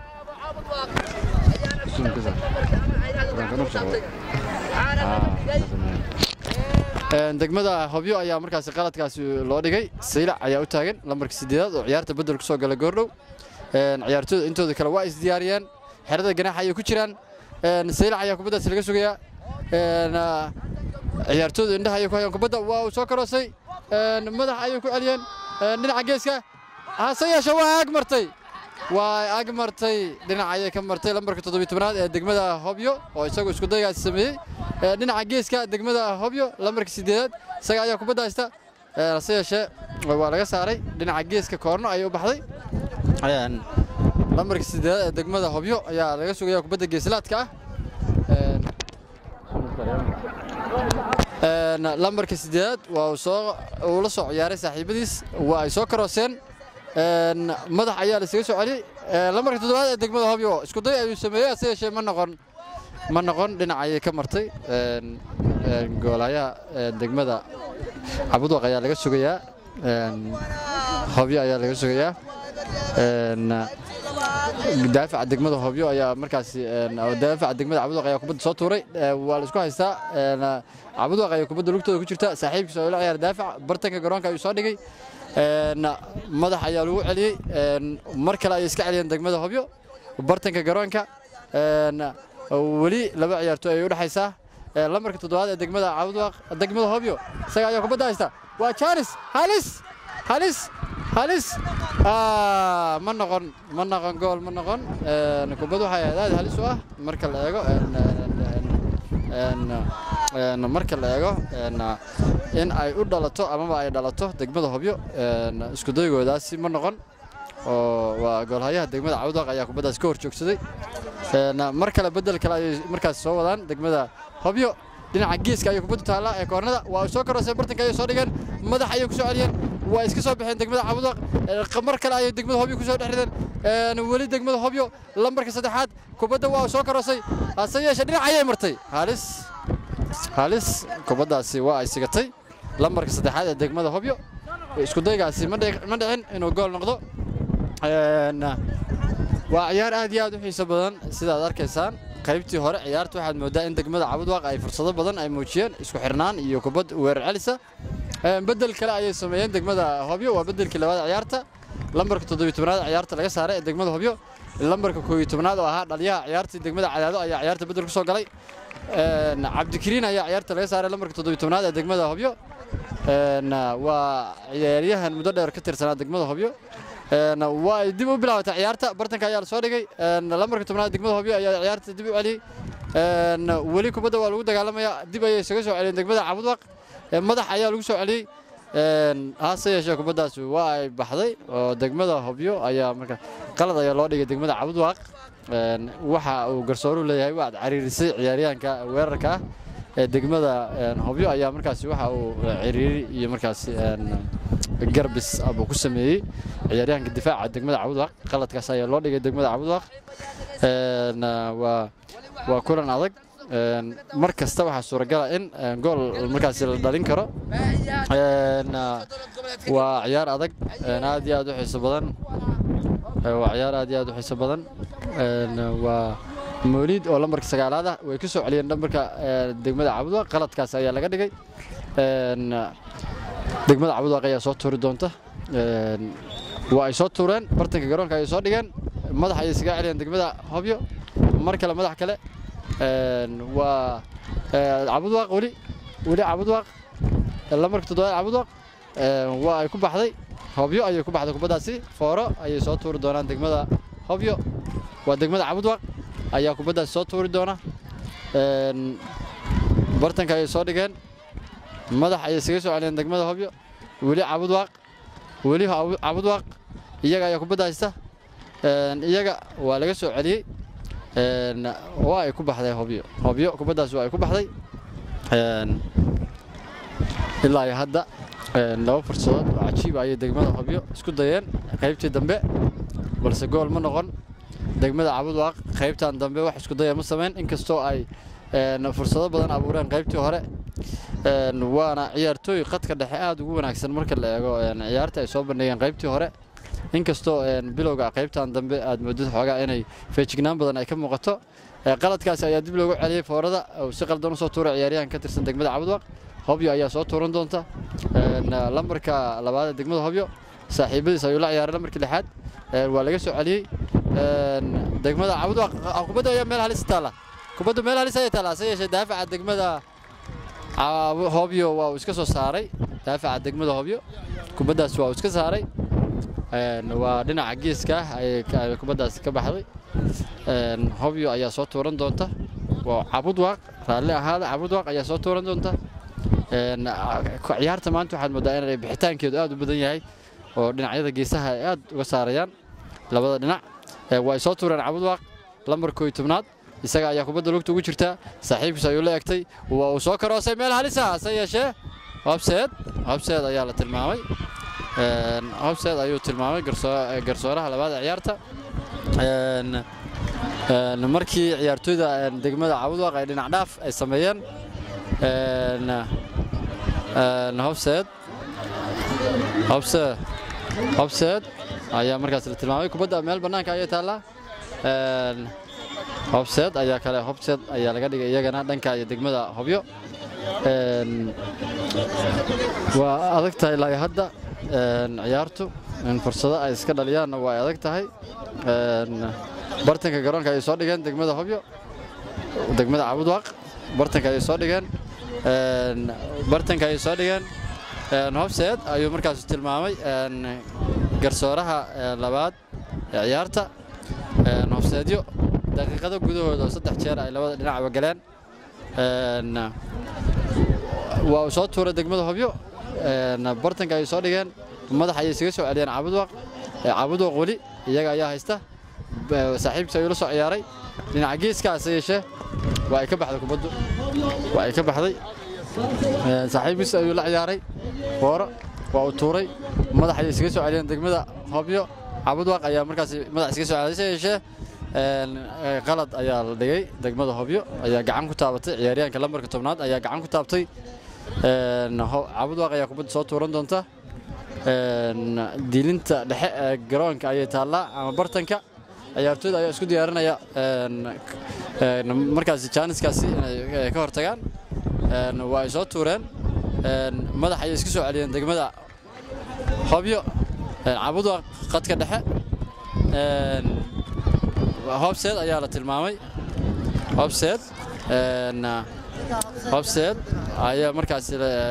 degmada hobyo ayaa markaasi qaladkaasi loo dhigay saylac ayaa u taagan lambarka sideedaad oo ciyaarta bedel ku soo gala goordhow ciyaartooyda intooda kale waa isdiyaariyeen xerada ganaaxa ayay ku jiraan saylac ayaa kubaddaasi laga sugayaa ciyaartooyda indhaha ayay ku hayaan kubadda waa uu soo karoosay madax ayay ku celiyeen dhinaca geeska hase yeeshe waa ag martay waa ag martay dhinac ayay ka martay lambarka toddobiy tobnaad ee degmada hobyo oo isagu isku daygaasi sameeyey dhinaca geeska degmada hobyo lambarka sideedaad isaga ayaa kubadda haysta hase yeeshee waa laga saaray dhinaca geeska koorno ayay u baxday lambarka sideedaad ee degmada hobyo ayaa laga sugaya kubadda geeslaadka ah lambarka sideedaad waa uu la soo ciyaaray saaxiibadiis waa ay soo karooseen madax ayaa laisaga soo celiyey lambarka toddobaad ee degmada hobyo isku day ayuu sameeyey hase yeeshee ma noqon ma noqon dhinac ayay ka martay goolayaha degmada cabudwaq ayaa laga sugayaa hobyo ayaa laga sugayaa daafaca degmada hobyo ayaa markaasi daafaca degmada cabudwaq ayaa kubadda soo tuuray waa la isku haystaa cabudwaq ayaa kubadda lugtooda ku jirta saaxiibkiisa oo la ciyaara daafac bartanka garoonka ayuu soo dhigay madax ayaa lagu celiyey mar kale ayay iska celiyeen degmada hobyo bartanka garoonka weli laba ciyaartooy ayay u dhexaysaa lambarka toddobaad ee degmada cabudwaaq degmada hobyo isaga ayaa kubadda haysta waa jaanis halis halis halis ma noqon ma noqon gool ma noqon kubad waxay ahayd aad halis u ah marka la eego marka la eego in ay u dhalato amaba ay dhalato degmada hobyo isku daygoodaasi ma noqon oo waa goolhayaha degmada cabudwaaq ayaa kubaddaas ka hor joogsaday mar kale bedel kale ayay markaas soo wadaan degmada hobyo dhinaca geeska ayay kubaddu taallaa ee koornada waa soo karooseen bartanka ayay soo dhigeen madax ayay ku soo celiyeen waa iska soo baxeen degmada cabudwaaq mar kale ayay degmada hobyo ku soo dhex rideen weli degmada hobyo lambarka saddexaad kubadda waa soo karoosay hase yeeshee dhinac ayay martay halis halis kubaddaasi waa ay sigatay lambarka saddexaad ee degmada hobyo isku daygaasi ma dhicin inuu gool noqdo waa ciyaar aad iyo aad u xiiso badan sidaad arkaysaan qaybtii hore ciyaarta waxaad moodaa in degmada cabudwaaq ay fursado badan ay muujiyeen isku xirnaan iyo kubad weerar celisa bedel kale ayay sameeyeen degmada hobyo waa bedelkii labaad ciyaarta lambarka toddobiy tobnaad ciyaarta laga saaray ee degmada hobyo lambarka koobiy tobnaad oo ahaa dhaliyaha ciyaartii degmada cadaado ayaa ciyaarta bedel ku soo galay cabdikariin ayaa ciyaarta laga saaray lambarka toddobiy tobnaad ee degmada hobyo waa ciyaaryahan muddo dheer ka tirsanaa degmada hobyo waa ay dib u bilaabatay ciyaarta bartanka ayaa la soo dhigay lambarka tobnaad degmada hobyo ayaa ciyaarta dib u celiyey weli kubadda waa lagu dagaalamayaa dib ayay isaga soo celiyeen degmada cabudwaq madax ayaa lagu soo celiyey hase yeeshee kubaddaas waa ay baxday oo degmada hobyo ayaa marka qalad ayaa loo dhigay degmada cabudwaq waxa uu garsooruhu leeyahay waad cariirisay ciyaaryahanka weerarka ah ee degmada hobyo ayaa markaasi waxa uu ciriiri iyo markaasi garbis buu ku sameeyey ciyaaryahanka difaaca degmada cabudwaaq qaladkaas ayaa loo dhigay degmada cabudwaaq waa waa kulan adag mar kasta waxaa suuragala in gool markaasi la dhalin karo waa ciyaar adag aad iyo aad u xiiso badan waa ciyaar aad iyo aad u xiiso badan waa mooliid oo lambarka sagaalaad ah way ku soo celiyeen lambarka degmada cabudwaaq qaladkaas ayaa laga dhigay degmada cabudwaaq ayaa soo tuuri doonta waa ay soo tuureen bartanka garoonka ayay soo dhigeen madax ayay isaga celiyeen degmada hobyo mar kale madax kale waa cabudwaaq weli weli cabudwaaq lambarka toddobaad cabudwaaq waa ay ku baxday hobyo ayay ku baxday kubaddaasi fooro ayay soo tuuri doonaan degmada hobyo waa degmada cabudwaaq ayaa kubaddaasi soo tuuri doona bartanka ayay soo dhigeen madax ayay isaga soo celiyeen degmada hobyo weli cabudwaaq weli cabudwaaq iyaga ayaa kubadda haysta iyaga waa laga soo celiyey waa ay ku baxday hobyo hobyo kubaddaas waa ay ku baxday ilaa iyo hadda laba fursadood oo cajiiba ayay degmada hobyo isku dayeen qaybtii dambe balse gool ma noqon degmada cabudwaaq qaybtan dambe wax isku daya ma samayn inkastoo ay fursado badan abuureen qaybtii hore waana ciyaartooy qadka dhexe aad ugu wanaagsan marka la eego ciyaarta ay soo bandhigeen qaybtii hore inkastoo bilowga qaybtan dambe aad moodid xoogaa inay feejignaan badan ay ka muuqato qaladkaasi ayaa dib loogu celiyey foorada si qaldan usoo tuuray ciyaaryahan ka tirsan degmada cabudwaaq hobyo ayaa soo tuuran doonta lambarka labaad ee degmada hobyo saaxiibadiis ayuu la ciyaaray lambarkii lixaad waa laga soo celiyey degmada cabudwaaq kubadda ayaa meel halis taala kubaddu meel halis ayay taala se yeeshee daafaca degmada hobyo waa uu iska soo saaray daafaca degmada hobyo kubaddaas waa uu iska saaray waa dhinaca geeska ah ayay kubaddaasi ka baxday hobyo ayaa soo tuuran doonta waa cabudwaaq raalli ahaada cabudwaaq ayaa soo tuuran doonta ciyaarta maanta waxaad moodaa inay bixitaankeedu aad u badan yahay oo dhinacyada geesaha ay aad uga saarayaan labada dhinac waa ay soo tuureen cabudwaaq lambar kooy tobnaad isaga ayaa kubadda lugta ugu jirtaa saaxiibkiis ayuu la egtay waa uu soo karoosay meel halisa hase yeeshee hobseed hobseed ayaa la tilmaamay hobseed ayuu tilmaamay garsooraha labaad ee ciyaarta markii ciyaartooyda degmada cabudwaaq ay dhinac dhaaf ay sameeyeen hobseed hobseed hobseed ayaa markaas la tilmaamay kubadda meel bannaanka ayay taallaa hobseed ayaa kale hobseed ayaa laga dhigay iyagana dhanka iyo degmada hobyo waa adag tahay ilaa hadda ciyaartu fursado ay iska dhaliyaanna waa ay adag tahay bartanka garoonka ayay soo dhigeen degmada hobyo degmada cabudwaaq bartanka ayay soo dhigeen bartanka ayay soo dhigeen hobseed ayuu markaas tilmaamay garsooraha labaad ee ciyaarta hobseedyo daqiiqado gudahooda oo saddex jeer ay labada dhinacba galeen waa uu soo tuuray degmada hobyo bartanka ayay soo dhigeen madax ayay isaga soo celiyeen cabudwaaq cabudwaaq weli iyaga ayaa haysta saaxiibkiis ayuu la soo ciyaaray dhinaca geeskaase yeeshee waa ay ka baxday kubaddu waa ay ka baxday saaxiibkiis ayuu la ciyaaray fooro waa uu tuuray madax ayay isaga soo celiyeen degmada hobyo cabudwaaq ayaa markaas madax isaga soo celiyay se yeeshee qalad ayaa la dhigay degmada hobyo ayaa gacan ku taabatay ciyaaryahanka lambarka tobnaad ayaa gacan ku taabtay cabudwaaq ayaa kubadda soo tuuran doonta diilinta dhexe ee garoonka ayay taallaa ama bartanka ciyaartooyda ayaa isku diyaarinaya markaasi jaaniskaasi inay ka hortagaan waa ay soo tuureen madax ayay iska soo celiyeen degmada hobyo cabudwaaq qadka dhexe hobseed ayaa la tilmaamay hobseed hobseed ayaa markaas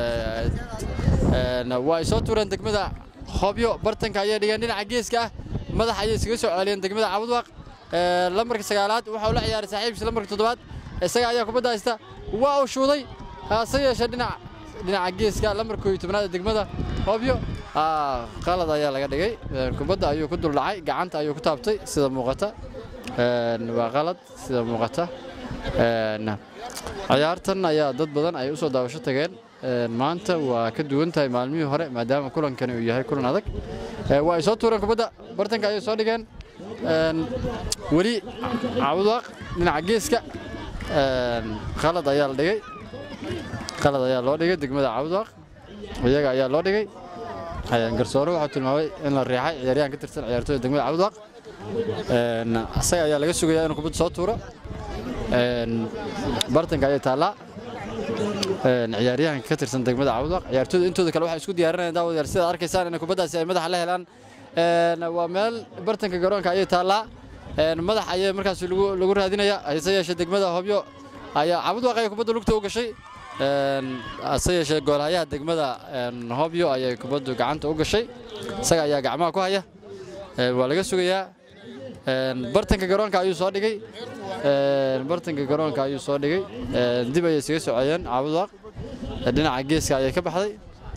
waa ay soo tuureen degmada hobyo bartanka ayay dhigeen dhinaca geeska ah madax ayay iskaga soo celiyeen degmada cabudwaaq lambarka sagaalaad waxa uu la ciyaaray saaxiibkiisa lambarka toddobaad isaga ayaa kubadda haysta waa uu shuuday hase yeeshee dhinac dhinaca geeska lambarka koob iyo tobnaad ee degmada hobyo qalad ayaa laga dhigay kubadda ayuu ku dul dhacay gacanta ayuu ku taabtay sida muuqata waa qalad sida muuqata ciyaartan ayaa dad badan ay u soo daawasho tageen maanta waa ka duwan tahay maalmihii hore maadaama kulankani uu yahay kulan adag waa ay soo tuureen kubadda bartanka ayay soo dhigeen weli cawdwaaq dhinaca geeska qalad ayaa la dhigay qalad ayaa loo dhigay degmada cawdwaaq iyaga ayaa loo dhigay garsoore waxuu tilmaamay in la riixay ciyaaryahan ka tirsan ciyaartooyda degmada cawdwaaq asaga ayaa laga sugayaa inuu kubadda soo tuuro bartanka ayay taallaa ciyaaryahanka ka tirsan degmada cawdwaaq ciyaartooyda intooda kale waxay isku diyaarinayaan daawadayaal sidaad arkaysaan in kubaddaasi ay madaxa la helaan waa meel bartanka garoonka ayay taallaa madax ayay markaas lagu raadinaya hase yeeshee degmada hobyo ayaa cawdwaaq ayay kubadda lugta u gashay hase yeeshee goolhayaha degmada hobyo ayay kubaddu gacanta u gashay isaga ayaa gacmaha ku haya waa laga sugayaa bartanka garoonka ayuu soo dhigay bartanka garoonka ayuu soo dhigay dib ayay isaga soceyeen cawdwaaq dhinaca geeska ayay ka baxday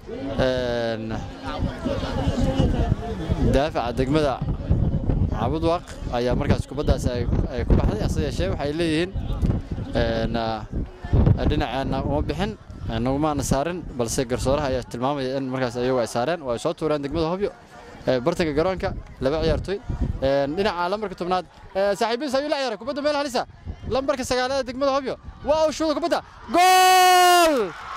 daafaca degmada cabudwaaq ayaa markaas kubaddaas ay ku baxday hase yeeshee waxay leeyihiin dhinaceenna uma bixin nagumaana saarin balse garsooraha ayaa tilmaamaya in markaas ayagu ay saareen oo ay soo tuureen degmada hobyo bartanka garoonka laba ciyaartoy dhinaca lambarka tobnaad saaxiibiis ayuu la ciyaaray kubadda meel halisa lambarka sagaalaad degmada hobyo waa uu shuuda kubadda gool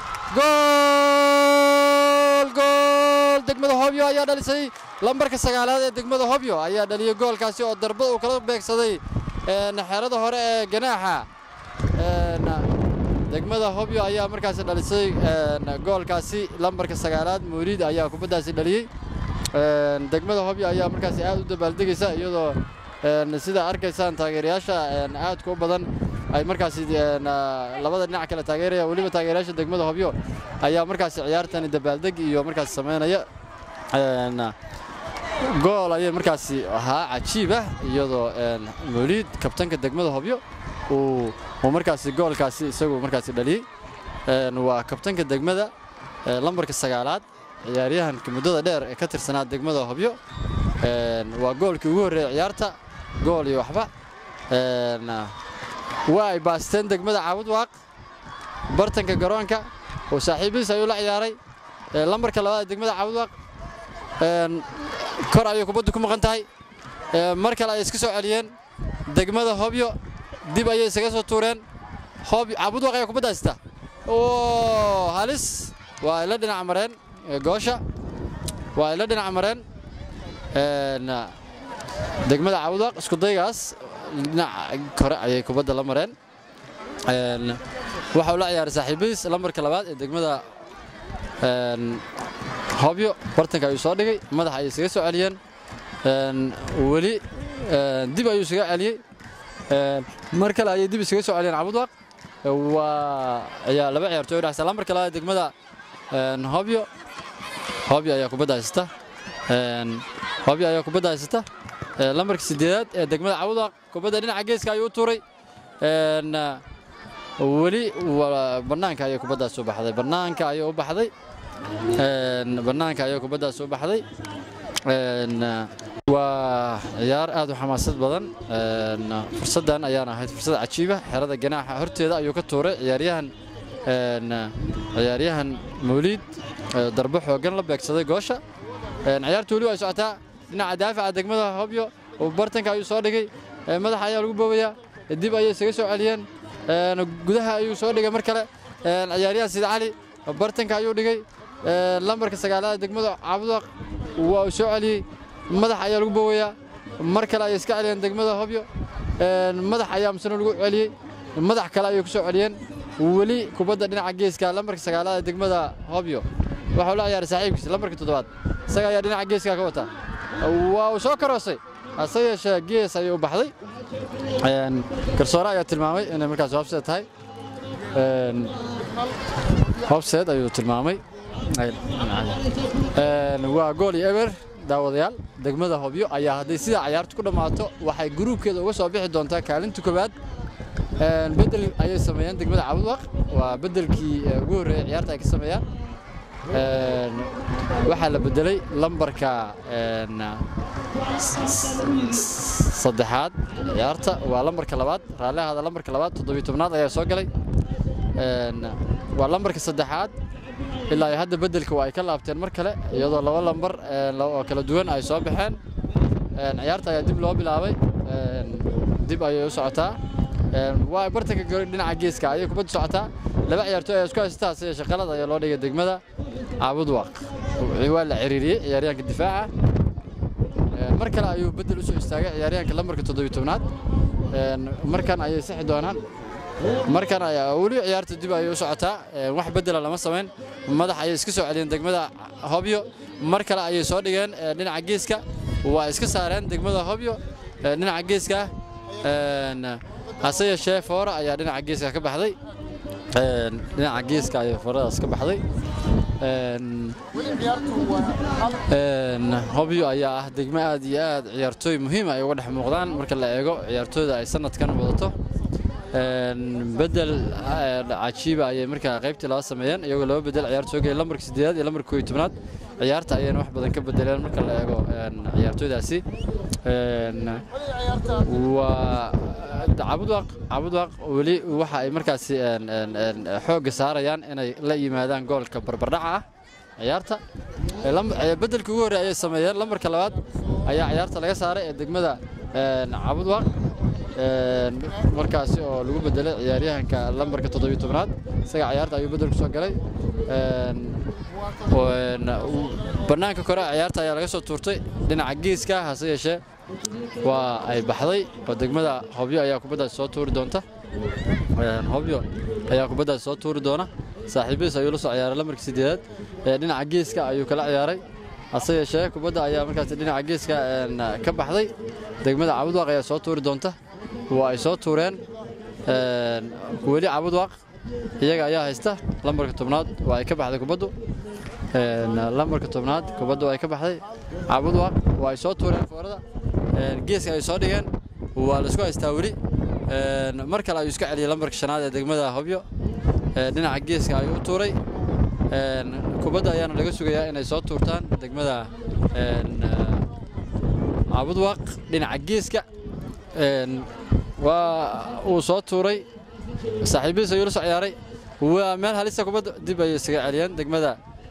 gool gool degmada hobyo ayaa dhalisay lambarka sagaalaad ee degmada hobyo ayaa dhaliyey goolkaasi oo darbad uu kala beegsaday xerada hore ee ganaaxa degmada hobyo ayaa markaasi dhalisay goolkaasi lambarka sagaalaad mawliid ayaa kubaddaasi dhaliyey degmada hobyo ayaa markaasi aad u dabaaldegaysa iyadoo sida arkaysaan taageerayaasha aadka u badan ay markaasi labada dhinac kale taageeraya weliba taageerayaasha degmada hobyo ayaa markaasi ciyaartani dabaaldeg iyo markaasi samaynaya gool ayay markaasi ahaa cajiib ah iyadoo mawliid kabtanka degmada hobyo uu markaasi goolkaasi isagu markaasi dhaliyey waa kabtanka degmada lambarka sagaalaad ciyaaryahanka muddada dheer ee ka tirsanaa degmada hobyo waa goolkii ugu horreeyey ciyaarta gool iyo waxba waa ay baasteen degmada caabudwaaq bartanka garoonka oo saaxiibihiis ayuu la ciyaaray lambarka labaad ee degmada caabudwaaq kor ayay kubaddu ku maqan tahay mar kale ay iska soo celiyeen degmada hobyo dib ayay isaga soo tuureen caabudwaaq ayaa kubadda haysta oo halis waa ay la dhinac mareen goosha waa ay la dhinac mareen degmada caabudwaaq isku daygaas dhinaca kore ayay kubadda la mareen waxa uu la ciyaaray saaxiibihiis lambarka labaad ee degmada hobyo bartanka ayuu soo dhigay madaxa ayay isaga soo celiyeen weli dib ayuu isaga celiyey mar kale ayay dib isaga soo celiyeen cabudwaaq waa ayaa laba ciyaartooy udhexaysa lambarka labaad degmada hobyo hobyo ayaa kubadda haysata hobyo ayaa kubadda haysata lambarka sideedaad ee degmada cabudwaaq kubadda dhinaca geeska ayuu u tuuray weli bannaanka ayay kubaddaas u baxday bannaanka ayay u baxday bannaanka ayay kubaddaas u baxday waa ciyaar aad u xamaasad badan fursaddan ayaana ahayd fursad cajiiba xerada ganaaxa horteeda ayuu ka tuuray ciyaaryahan ciyaaryahan mawliid darbo xooggan la beegsaday goosha ciyaartu weli waa socotaa dhinaca daafaca degmada hobyo bartanka ayuu soo dhigay madaxa ayaa lagu boobayaa dib ayay isaga soo celiyeen gudaha ayuu soo dhigay mar kale ciyaaryahan sida cali bartanka ayuu dhigay lambarka sagaalaad degmada caabudaq waa uu soo celiyey madax ayaa lagu boowayaa mar kale ayay iska celiyeen degmada hobyo madax ayaa misna lagu celiyey madax kale ayay ku soo celiyeen weli kubadda dhinaca geeska lambarka sagaalaad ee degmada hobyo waxau la ciyaaray saaxiibkiisa lambarka toddobaad isaga ayaa dhinaca geeska ka wata waa uu soo karoosay hase yeeshee gees ayay u baxday garsoore ayaa tilmaamay inay markaas hobseed tahay hobseed ayuu tilmaamay waa gool iyo eber daawadayaal degmada hobyo ayaa hadday sidaa cayaartu ku dhammaato waxay gruubkeeda uga soo bixi doontaa kaalinta koowaad bedel ayay sameeyeen degmada cabudwaq waa bedelkii ugu horreeyey ciyaarta ay ka sameeyaan waxaa la bedelay lambarka saddexaad ciyaarta waa lambarka labaad raallihaada lambarka labaad toddobiyo tobnaad ayaa soo galay waa lambarka saddexaad ilaa ay hadda beddelka waa ay ka laabteen mar kale iyadoo laba lambar oo kala duwan ay soo baxeen ciyaarta ayaa dib loo bilaabay dib ayay u socotaa waa bartanka dhinaca geeska ayay kubadda socotaa laba ciyaartooy ayaa isku haysataa hase yeeshee qalad ayaa loo dhigay degmada caabudwaaq waa la ciriiriyey ciyaaryahanka difaaca mar kale ayuu beddel u soo istaagay ciyaaryahanka lambarka toddobiyo tobnaad markan ayay sixi doonaan markan ayaa weli ciyaarta dib ayay u socotaa wax beddela lama samayn madax ayay iska soo celiyeen degmada hobyo mar kale ayay soo dhigeen dhinaca geeska waa iska saareen degmada hobyo dhinaca geeska hase yeeshee foora ayaa dhinaca geeska ka baxday dhinaca geeska ayay fooradaas ka baxday hobyo ayaa ah degmo aad iyo aad ciyaartooy muhiim ay uga dhex muuqdaan marka la eego ciyaartooyda ay sanadkan wadato bedel cajiiba ayay markaa qaybtii laba sameeyeen iyagoo laba bedel ciyaar soo geeyay lambarka siddeedaad iyo lambarka koob iyo tobnaad ciyaarta ayayna wax badan ka bedeleen marka la eego ciyaartooydaasi waa cabudwaaq cabudwaaq weli waxa ay markaasi xoogga saarayaan inay la yimaadaan goolka barbardhaca ah ciyaarta bedelka ugu horreey ayay sameeyeen lambarka labaad ayaa ciyaarta laga saaray ee degmada cabudwaaq markaasi oo lagu bedelay ciyaaryahanka lambarka toddobiyo tobnaad isaga ciyaarta ayuu bedel ku soo galay bannaanka kore ciyaarta ayaa laga soo tuurtay dhinaca geeska hase yeeshee waa ay baxday oo degmada hobyo ayaa kubaddaasi soo tuuri doonta hobyo ayaa kubaddaasi soo tuuri doona saaxiibadiis ayuu la soo ciyaaray lambarka siddeedaad ee dhinaca geeska ayuu kala ciyaaray hase yeeshee kubadda ayaa markaasi dhinaca geeska ka baxday degmada cabudwaaq ayaa soo tuuri doonta waa ay soo tuureen weli cabudwaaq iyaga ayaa haysta lambarka tobnaad waa ay ka baxday kubaddu lambarka tobnaad kubaddu ay ka baxday cabudwaaq waa ay soo tuureen foorada geeska ay soo dhigeen waa laisku haystaa weli mar kale ayuu iska celiyey lambarka shanaad ee degmada hobyo dhinaca geeska ayuu u tuuray kubadda ayaana laga sugayaa inay soo tuurtaan degmada cabudwaaq dhinaca geeska waa uu soo tuuray saaxiibadiis ayuu la soo ciyaaray waa meel halisa kubadda dib ayay isaga celiyeen degmada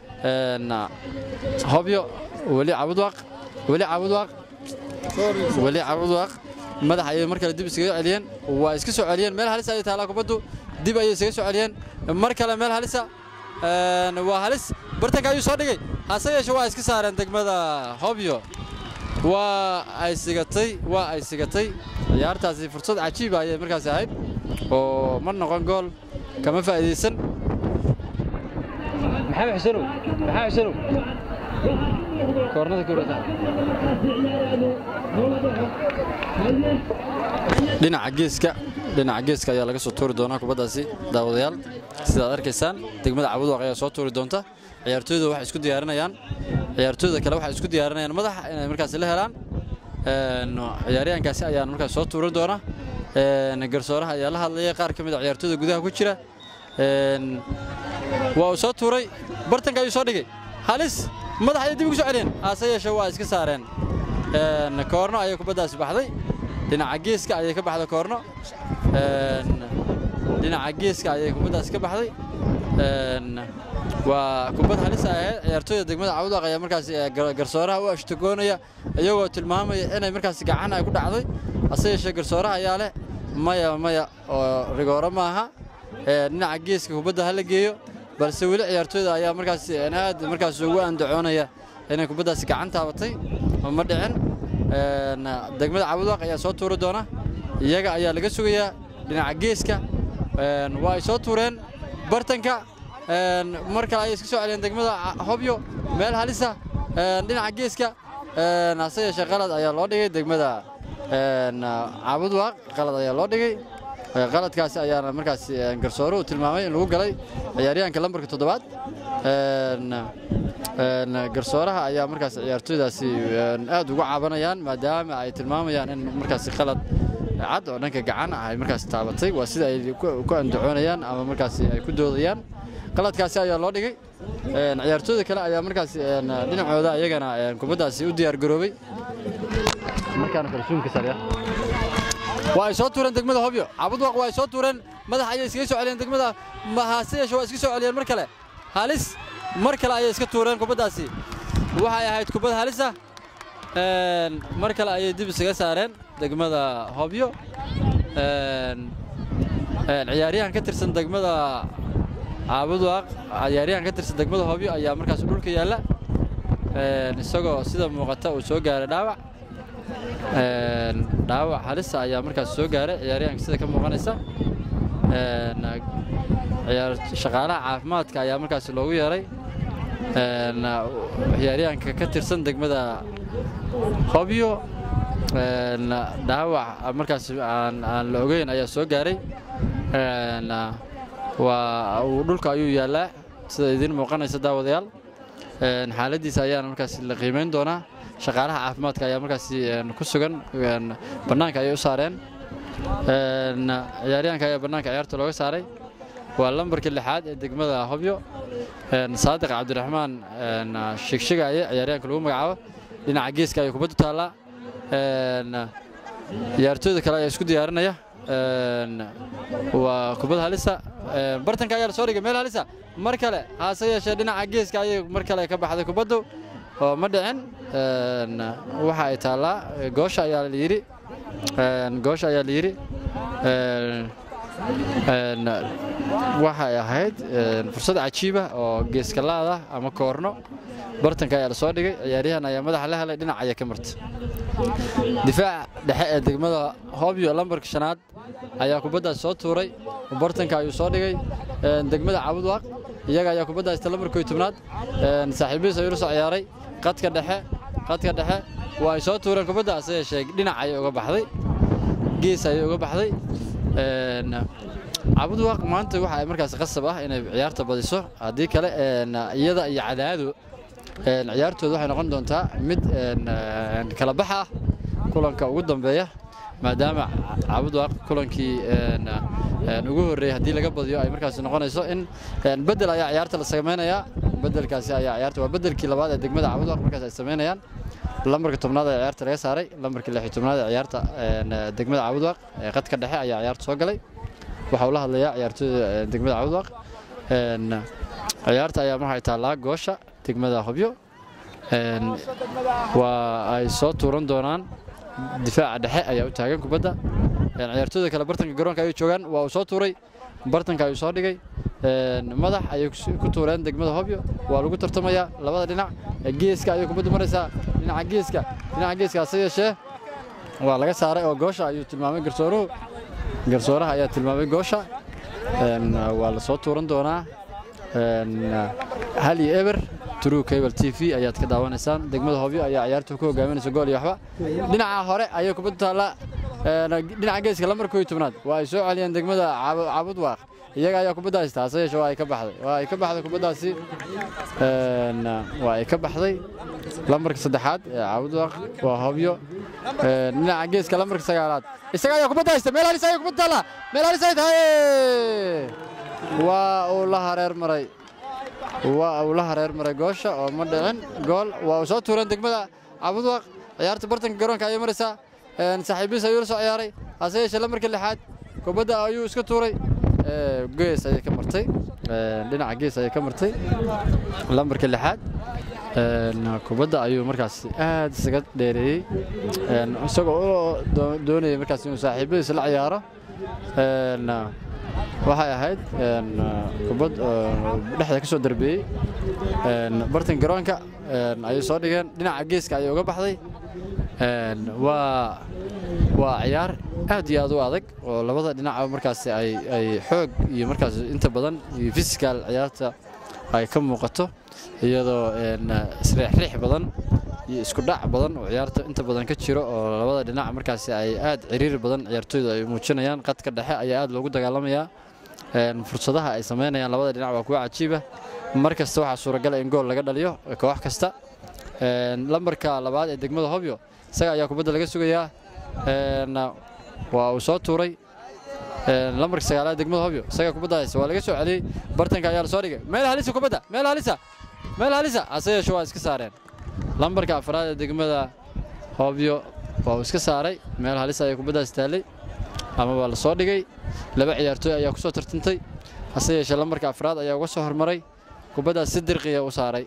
hobyo weli cabudwaaq weli cabudwaaq weli cabudwaaq madax ayay mar kale dib iskaga celiyeen waa iska soo celiyeen meel halisa ayay taalaa kubaddu dib ayay isaga soo celiyeen mar kale meel halisa waa halis bartanka ayuu soo dhigay hase yeeshe waa iska saareen degmada hobyo waa ay sigatay waa ay sigatay ciyaartaasi fursad cajiiba ayay markaasi ahayd oo ma noqon gool kama faa'iidaysan maxamed xusenow maxamed xusenow koornada kowrata dhinaca geeska dhinaca geeska ayaa laga soo tuuri doonaa kubaddaasi daawadayaal sidaad arkaysaan degmada cabudwaaq ayaa soo tuuri doonta ciyaartooyda waxay isku diyaarinayaan ciyaartooyda kale waxay isku diyaarinayaan madaxa inay markaasi la helaan ciyaaryahankaasi ayaan markaas soo tuurin doona garsooraha ayaa la hadlaya qaar ka mid a ciyaartooyda gudaha ku jira waa uu soo tuuray bartanka ayuu soo dhigay halis madax ayay dib ugu soo celiyeen hase yeeshee waa iska saareen koorno ayay kubaddaasi baxday dhinaca geeska ayay ka baxday koorno dhinaca geeska ayay kubaddaasi ka baxday waa kubad halis ahayd ciyaartooyda degmada cawdaq ayaa markaasi garsooraha u ashtagoonaya iyagoo tilmaamaya inay markaasi gacan ay ku dhacday hase yeeshee garsooraha ayaa leh maya maya oo rigooro maaha dhinaca geeska kubadda ha la geeyo balse weli ciyaartooyda ayaa markaasi aad markaas ugu andacoonaya inay kubaddaasi gacan taabatay ma dhicin degmada cawdaq ayaa soo tuuri doona iyaga ayaa laga sugayaa dhinaca geeska waa ay soo tuureen bartanka mar kale ayay iska soo celiyeen degmada hobyo meel halisa dhinaca geeska hase yeeshee qalad ayaa loo dhigay degmada caabudwaaq qalad ayaa loo dhigay qaladkaasi ayaana markaas garsooruhu tilmaamay in lagu galay ciyaaryahanka lambarka toddobaad garsooraha ayaa markaas ciyaartooydaasi aad uga cabanayaan maadaama ay tilmaamayaan in markaasi qalad cad oo dhanka gacan ah ay markaas taabatay waa sida ay ku andacoonayaan ama markaasi ay ku doodayaan qaladkaasi ayaa loo dhigay ciyaartooyda kale ayaa markaas dhinacooda iyagana kubaddaasi u diyaar garoobay markaana kalsuunka sarya waa ay soo tuureen degmada hobyo cabudwaq waa ay soo tuureen madax ayay iskaga soo celiyeen degmada haase yeeshe waa iska soo celiyeen mar kale halis mar kale ayay iska tuureen kubaddaasi waxay ahayd kubad halisa mar kale ayay dib isaga saareen degmada hobyo ciyaaryahan ka tirsan degmada caabuduaq ciyaaryahan ka tirsan degmada hobyo ayaa markaas dhulka yaalla isagoo sida muuqata uu soo gaaray dhaawac dhaawac halisa ayaa markaas soo gaaray ciyaaryahanka sida ka muuqanaysa shaqaalaha caafimaadka ayaa markaas loogu yeeray ciyaaryahanka ka tirsan degmada hobyo dhaawac markaas aan la ogeyn ayaa soo gaaray waa uu dhulka ayuu yaallaa sida idiin muuqanaysa daawadayaal xaaladiisa ayaana markaas la qiimeyn doonaa shaqaalaha caafimaadka ayaa markaas ku sugan bannaanka ayay u saareen ciyaaryahanka ayaa bannaanka ciyaarta looga saaray waa lambarkii lixaad ee degmada hobyo saadiq cabdiraxmaan shigshigaye ciyaaryahanka lagu magacaabo dhinaca geeska ayay kubaddu taallaa ciyaartooyda kale ayaa isku diyaarinaya waa kubad halisa bartanka ayaa la soo dhigay meel halisa mar kale haase yeeshee dhinaca geeska ayay mar kale ka baxday kubaddu oo ma dhicin waxa ay taallaa goosha ayaa la yidhi goosha ayaa la yidhi waxay ahayd fursad cajiiba oo geeskalaada ama koorno bartanka ayaa la soo dhigay ciyaaryahan ayaa madaxa la helay dhinac ayaa ka martay difaaca dhexe ee degmada hobyo lambarka shanaad ayaa kubaddaas soo tuuray bartanka ayuu soo dhigay degmada cabudwaaq iyaga ayaa kubaddaas ta lambarka iyo tobnaad saaxiibihiis ayuu la soo ciyaaray qadka dhexe qadka dhexe waa ay soo tuureen kubaddaas yeeshee dhinac ayay uga baxday gees ayay uga baxday cabudwaaq maanta waxa ay markaas qasab ah inay ciyaarta badiso haddii kale iyada iyo cadaado ciyaartooda waxay noqon doontaa mid kala bax ah kulanka ugu dambeeya maadaama cabudwaaq kulankii ugu horreeyey haddii laga badiyo ay markaas noqonayso in bedel ayaa ciyaarta la samaynayaa bedelkaasi ayaa ciyaarta waa bedelkii labaad ee degmada cabudwaaq markaas ay samaynayaan lambarka tobnaad ee ciyaarta laga saaray lambarka lix iyo tobnaad ee ciyaarta degmada cabudwaaq ee qadka dhexe ayaa ciyaarta soo galay waxa uu la hadlayaa ciyaartooyda degmada cabudwaaq ciyaarta ayaa waxay taallaa goosha degmada hobyo waa ay soo tuuran doonaan difaaca dhexe ayaa u taagan kubadda ciyaartooyda kale bartanka garoonka ayay joogaan waa uu soo tuuray bartanka ayuu soo dhigay madax ayay ku tuureen degmada hobyo waa lagu tartamayaa labada dhinac geeska ayay kubaddu maraysaa dhinaca geeska dhinaca geeska hase yeeshee waa laga saaray oo goosha ayuu tilmaamay garsooruhu garsooraha ayaa tilmaamay goosha waa la soo tuuran doonaa hal iyo eber true cable t v ayaad ka daawanaysaan degmada hobyo ayaa ciyaartu ku hogaaminaysa gool iyo waxba dhinaca hore ayay kubaddu taallaa dhinaca geeska lambarka iyo tobnaad waa ay soo celiyeen degmada cabudwaaq iyaga ayaa kubadda haysta hase yeeshee waa ay ka baxday waa ay ka baxday kubaddaasi waa ay ka baxday lambarka saddexaad ee cabudwaaq waa hobyo dhinaca geeska lambarka sagaalaad isaga ayaa kubadda haysta meel halis ayaa kubadda taallaa meel halis ay tahay waa uu la hareer maray waa uu la hareer maray goosha oo ma dhicin gool waa uu soo tuureen degmada cabudwaaq ciyaarta bartanka garoonka ayay maraysaa saaxiibihiis ayuu la soo ciyaaray hase yeeshee lambarka lixaad kubadda ayuu iska tuuray gees ayay ka martay dhinaca gees ayay ka martay lambarka lixaad kubadda ayuu markaas aad isaga dheereeyey isagoo doonayay markaas inuu saaxiibadiis la ciyaaro waxay ahayd kubad dhexda ka soo darbeeyey bartan garoonka ayay soo dhigeen dhinaca geeska ayay uga baxday waa waa ciyaar aad iyo aad u adag oo labada dhinaca markaas ay ay xoog iyo markaas inta badan iyo physical ciyaarta ay ka muuqato iyadoo isriixriix badan iyo isku dhac badan oo ciyaarta inta badan ka jiro oo labada dhinac markaas ay aad ciriiri badan ciyaartooyda ay muujinayaan qadka dhexe ayaa aad loogu dagaalamayaa fursadaha ay samaynayaan labada dhinac waa kuwa cajiiba mar kasta waxaa suuragala in gool laga dhaliyo koox kasta lambarka labaad ee degmada hobyo isaga ayaa kubadda laga sugayaa waa uu soo tuuray lambarka sagaalaad degmada hobyo isaga kubadda haysta waa laga soo celiyey bartanka ayaa la soo dhigay meel halisa kubadda meel halisa meel halisa hase yeeshe waa iska saareen lambarka afraad ee degmada hobyo waa uu iska saaray meel halisa ayay kubaddaas taallay ama waa la soo dhigay laba ciyaartooy ayaa ku soo tartantay hase yeeshee lambarka afraad ayaa uga soo hormaray kubaddaas si dirqiya u saaray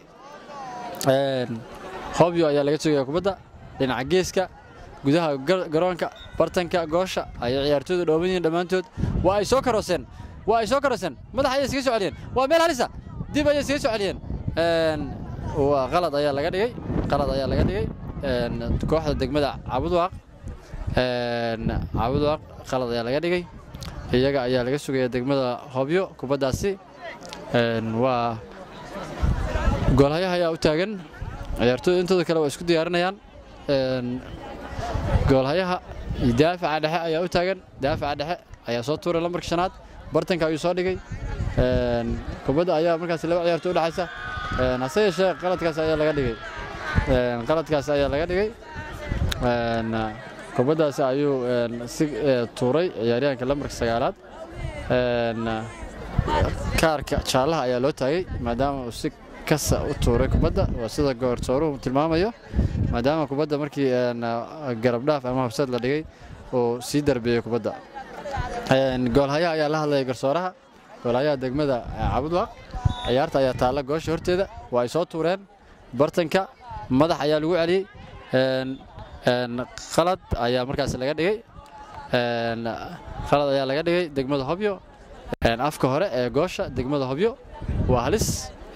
hobyo ayaa laga sugaya kubadda dhinaca geeska gudaha garoonka bartanka goosha ayay ciyaartooydu dhooban yihiin dhammaantood waa ay soo karooseen waa ay soo karooseen madax ayay iskaga soo celiyeen waa meel halisa dib ayay iskaga soo celiyeen waa qalad ayaa laga dhigay qalad ayaa laga dhigay kooxda degmada cabudwaaq cabudwaaq qalad ayaa laga dhigay iyaga ayaa laga sugaya degmada hobyo kubaddaasi waa goolhayaha ayaa u taagan ciyaartooyda intooda kale waa isku diyaarinayaan goolhayaha iyo daafaca dhexe ayaa u taagan daafaca dhexe ayaa soo tuuray lambarka shanaad bartanka ayuu soo dhigay kubadda ayaa markaas laba ciyaartooy u dhexaysa hase yeeshee qaladkaas ayaa laga dhigay qaladkaas ayaa laga dhigay kubaddaasi ayuu si tuuray ciyaaryahanka lambarka sagaalaad kaarka jaallaha ayaa loo taagay maadaama uu si kasa u tuuray kubadda waa sida goortooruhu tilmaamayo maadaama kubadda markii garabdhaaf ama habsad la dhigay uu sii darbeeyey kubadda goolhayaha ayaa la hadlaya garsooraha goolhayaha degmada cabudwaaq ciyaarta ayaa taalla goosha horteeda waa ay soo tuureen bartanka madax ayaa lagu celiyey qalad ayaa markaas laga dhigay qalad ayaa laga dhigay degmada hobyo afka hore ee goosha degmada hobyo waa halis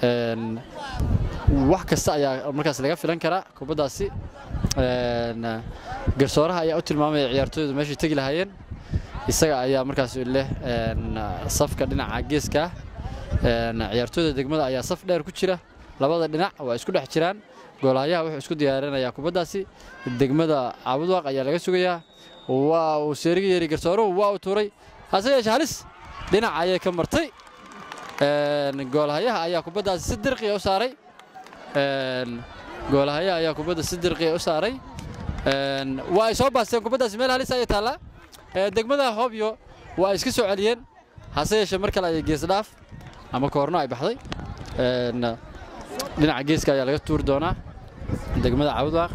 wax kasta ayaa markaas laga filan karaa kubaddaasi garsooraha ayaa u tilmaamaya ciyaartooydu meeshay tegi lahaayeen isaga ayaa markaas leh safka dhinaca geeska ciyaartooyda degmada ayaa saf dheer ku jira labada dhinac waa isku dhex jiraan goolhayaha wuxuu isku diyaarinayaa kubaddaasi degmada cabudwaaq ayaa laga sugayaa waa uu seeriga yeeri garsooruhu waa uu tuuray hase yeeshee halis dhinac ayay ka martay goolhayaha ayaa kubaddaasi si dirqiya u saaray goolhayaha ayaa kubadda si dirqiya u saaray waa ay soo baasteen kubaddaasi meel halis ayay taallaa degmada hobyo waa ay iska soo celiyeen hase yeeshee mar kale ayay geesdhaaf ama koorno ay baxday dhinaca geeska ayaa laga tuuri doonaa degmada cabudwaaq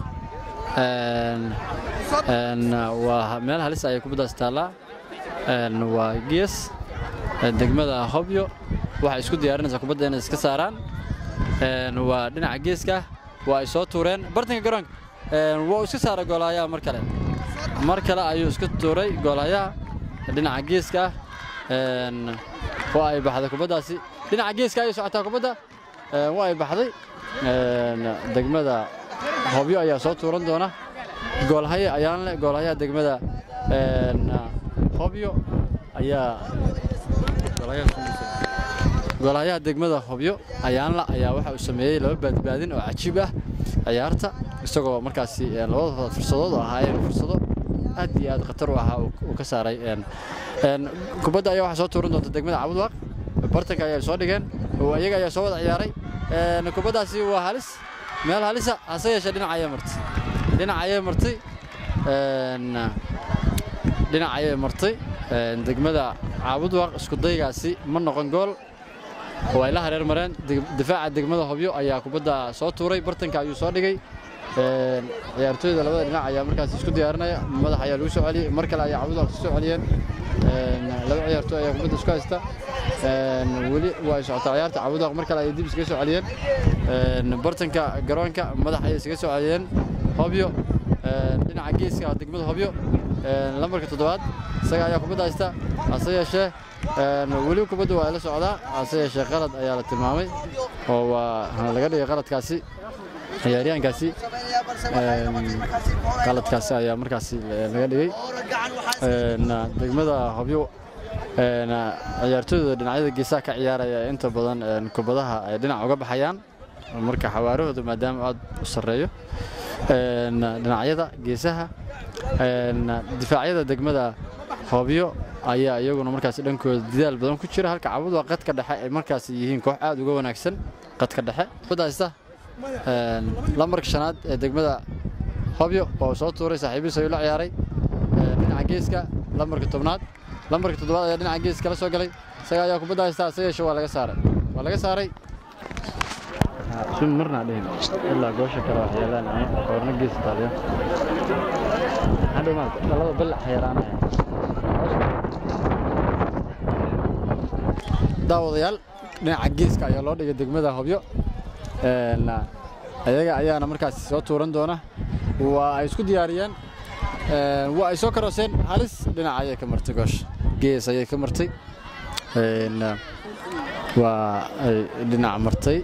waa meel halis ayay kubaddaasi taallaa waa gees degmada hobyo waxay isku diyaarinaysaa kubadda inay iska saaraan waa dhinaca geeska waa ay soo tuureen bartanka garoonka waa iska saaray goolhayaha mar kale mar kale ayuu iska tuuray goolhayaha dhinaca geeska waa ay baxday kubaddaasi dhinaca geeska ayay socotaa kubadda waa ay baxday degmada hobyo ayaa soo tuuran doona goolhaye ayaan leh goolhayaha degmada hobyo ayaa goolhayaha degmada hobyo ayaanla ayaa waxa uu sameeyey laba baadbaadin oo cajiib ah ciyaarta isagoo markaasi labada fursadood oo ahaayeen fursado aad iyo aad khatar u ahaa uu ka saaray kubadda ayaa waxaa soo tuuran doonta degmada cabudwaaq bartanka ayaa soo dhigeen iyaga ayaa soo wada ciyaaray kubaddaasi waa halis meel halisa hase yeeshee dhinac ayay martay dhinac ayay martay dhinac ayay martay degmada caabudwaaq isku daygaasi ma noqon gool oo ay la hareer mareen difaaca degmada hobyo ayaa kubadda soo tuuray bartanka ayuu soo dhigay ciyaartooyda labada dhinac ayaa markaas isku diyaarinaya madax ayaa lagu soo celiyey mar kale ayaa cabudwaaq soo celiyeen laba ciyaartooy ayaa kubadda isku haysta weli waa ay socotaa ciyaarta cabudwaaq mar kale ayay dib iskaga soo celiyeen bartanka garoonka madax ayay iskaga soo celiyeen hobyo dhinaca geeska degmada hobyo lambarka toddobaad isaga ayaa kubadda haysta hase yeeshee weli kubadda waa la socdaa hase yeeshee qalad ayaa la tilmaamay oo waa laga dhigay qaladkaasi ciyaaryahankaasi qaladkaasi ayaa markaasi laga dhigay degmada hobyo ciyaartooyda dhinacyada geesaha ka ciyaaraya inta badan kubadaha ay dhinac uga baxayaan marka xawaarahooda maadaama aad u sarreeyo dhinacyada geesaha difaacyada degmada hobyo ayaa iyaguna markaasi dhankooda dadaal badan ku jira halka cabudwa qadka dhexe ay markaasi yihiin koox aad uga wanaagsan qadka dhexe kubadda haysta lambarka shanaad ee degmada hobyo oo soo tuuray saaxiibihiis ayuu la ciyaaray dhinaca geeska lambarka tobnaad lambarka toddobaad ayaa dhinaca geeska kala soo galay isaga ayaa kubadda haysta se yeeshe waa laga saaray waa laga saaray marnaa dhihin ilaa goosha kale wax yeelaan ama koorna gees taaliya hadhow maarata dhalada bilac xayaraanaya daawadayaal dhinaca geeska ayaa loo dhigay degmada hobyo ayaga ayaana markaasi soo tuuran doona waa ay isku diyaariyeen waa ay soo karooseen halis dhinaca ayay ka martay goosha gees ayay ka martay waa ay dhinac martay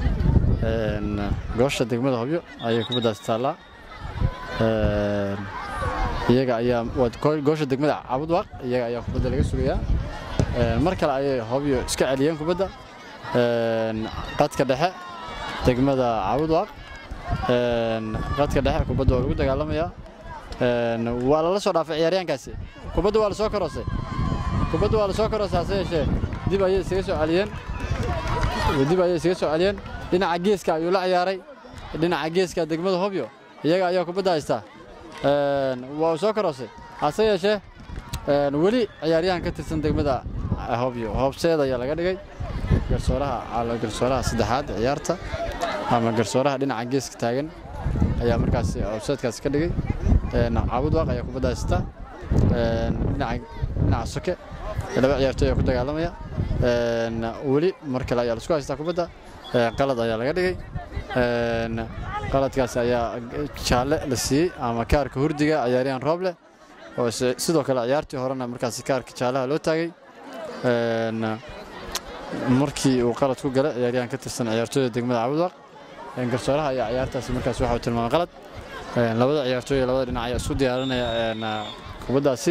goosha degmada hobyo ayay kubaddaasi taallaa iyaga ayaa goosha degmada cabudwaaq iyaga ayaa kubadda laga sugayaa mar kale ayay hobyo iska celiyeen kubadda qadka dhexe degmada cabudwaaq qadka dhexe kubadda waa lagu dagaalamayaa waa lala soo dhaafay ciyaaryaankaasi kubadda waa la soo karoosay kubadda waa la soo karoosay hase yeeshee dib ayay isaga soo celiyeen dib ayay isaga soo celiyeen dhinaca geeska ayuu la ciyaaray dhinaca geeska degmada hobyo iyaga ayaa kubadda haystaa waa uu soo karoosay hase yeeshee weli ciyaaryahan ka tirsan degmada hobyo hoobseed ayaa laga dhigay garsooraha garsooraha saddexaad ciyaarta ama garsooraha dhinaca geeska taagan ayaa markaas hoobseedkaas ka dhigay caabudwaaq ayaa kubadda haysta dhinaca soke laba ciyaartooy ayaa ku dagaalamaya weli mar kale ayaa laisku haystaa kubadda qalad ayaa laga dhigay qaladkaas ayaa jaalle la siiyey ama kaarka hurdiga ciyaaryahan rooble oo sidoo kale ciyaartii horena markaas kaarka jaallaha loo taagay markii uu qalad ku galay ciyaaryahan ka tirsan ciyaartooyda degmada cabudwaaq garsooraha ayaa ciyaartaasi markaas waxa uu tilmaamay qalad labada ciyaartooy labada dhinac ayaa isku diyaarinaya kubaddaasi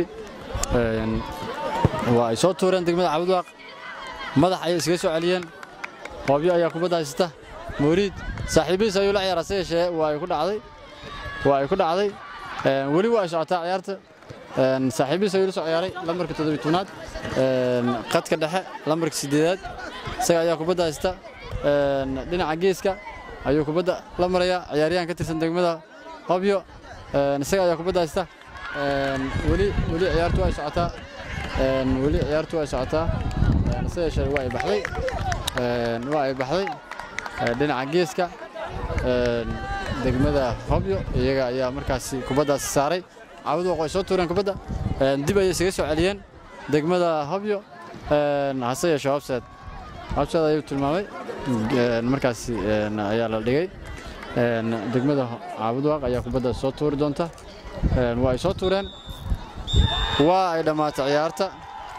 waa ay soo tuureen degmada cabudwaaq madax ayay iskaga soo celiyeen hoobyo ayaa kubadda haysata mawriid saaxiibihiis ayuu la ciyaaraa se yeeshee waa ay ku dhacday waa ay ku dhacday weli waa ay socotaa ciyaarta saaxiibihiis ayuu la soo ciyaaray lambarka toddobiy tobnaad qadka dhexe lambarka siddeedaad isaga ayaa kubadda haysta dhinaca geeska ayuu kubadda la marayaa ciyaaryahan ka tirsan degmada hobyo isaga ayaa kubadda haysta weli weli ciyaartu ay socotaa weli ciyaartu ay socotaa se yeeshee waa ay baxday waa ay baxday dhinaca geeska degmada hobyo iyaga ayaa markaasi kubaddaasi saaray caabuduwaq way soo tuureen kubadda dib ayay isaga soo celiyeen degmada hobyo hase yeeshee hobseed hobseed ayuu tilmaamay markaasi ayaa la dhigay degmada caabuduwaq ayaa kubadda soo tuuri doonta waa ay soo tuureen waa ay dhammaatay ciyaarta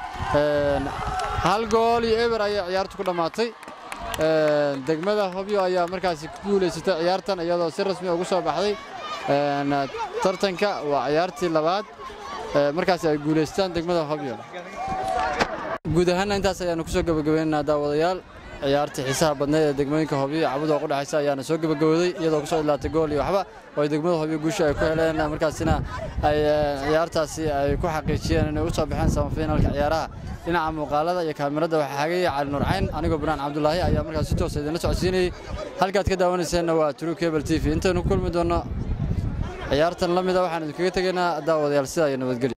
hal gool iyo eber ayay ciyaartu ku dhammaatay degmada hobyo ayaa markaasi ku guulaysatay ciyaartan iyadoo si rasmi ugu soo baxday tartanka waa ciyaartii labaad markaasi ay guulaystaan degmada hobyo guud ahaanna intaas ayaanu ku soo gebagabaynaynaa daawadayaal ciyaartii xiisaha badneed ee degmooyinka hobyo iyo cabudooq u dhexaysa ayaana soo gebagabooday iyadoo kusoo idlaatay gool iyo waxba oo ay degmada hobyo guusha ay ku heleen markaasina ay ciyaartaasi ay ku xaqiijiyeen inay u soo baxeen samafinalka ciyaaraha dhinaca muuqaalada iyo kaamirada waxaa hagaya cali nuur cayn anigoo banaan cabdulaahi ayaa markaas si toosa idinla socodsiinayey halkaad ka daawanayseena waa true cable t v intaynu ku kulmi doonno ciyaartan la mida waxaan idinkaga tegaynaa daawadayaal sidaa iyo nabadgelyo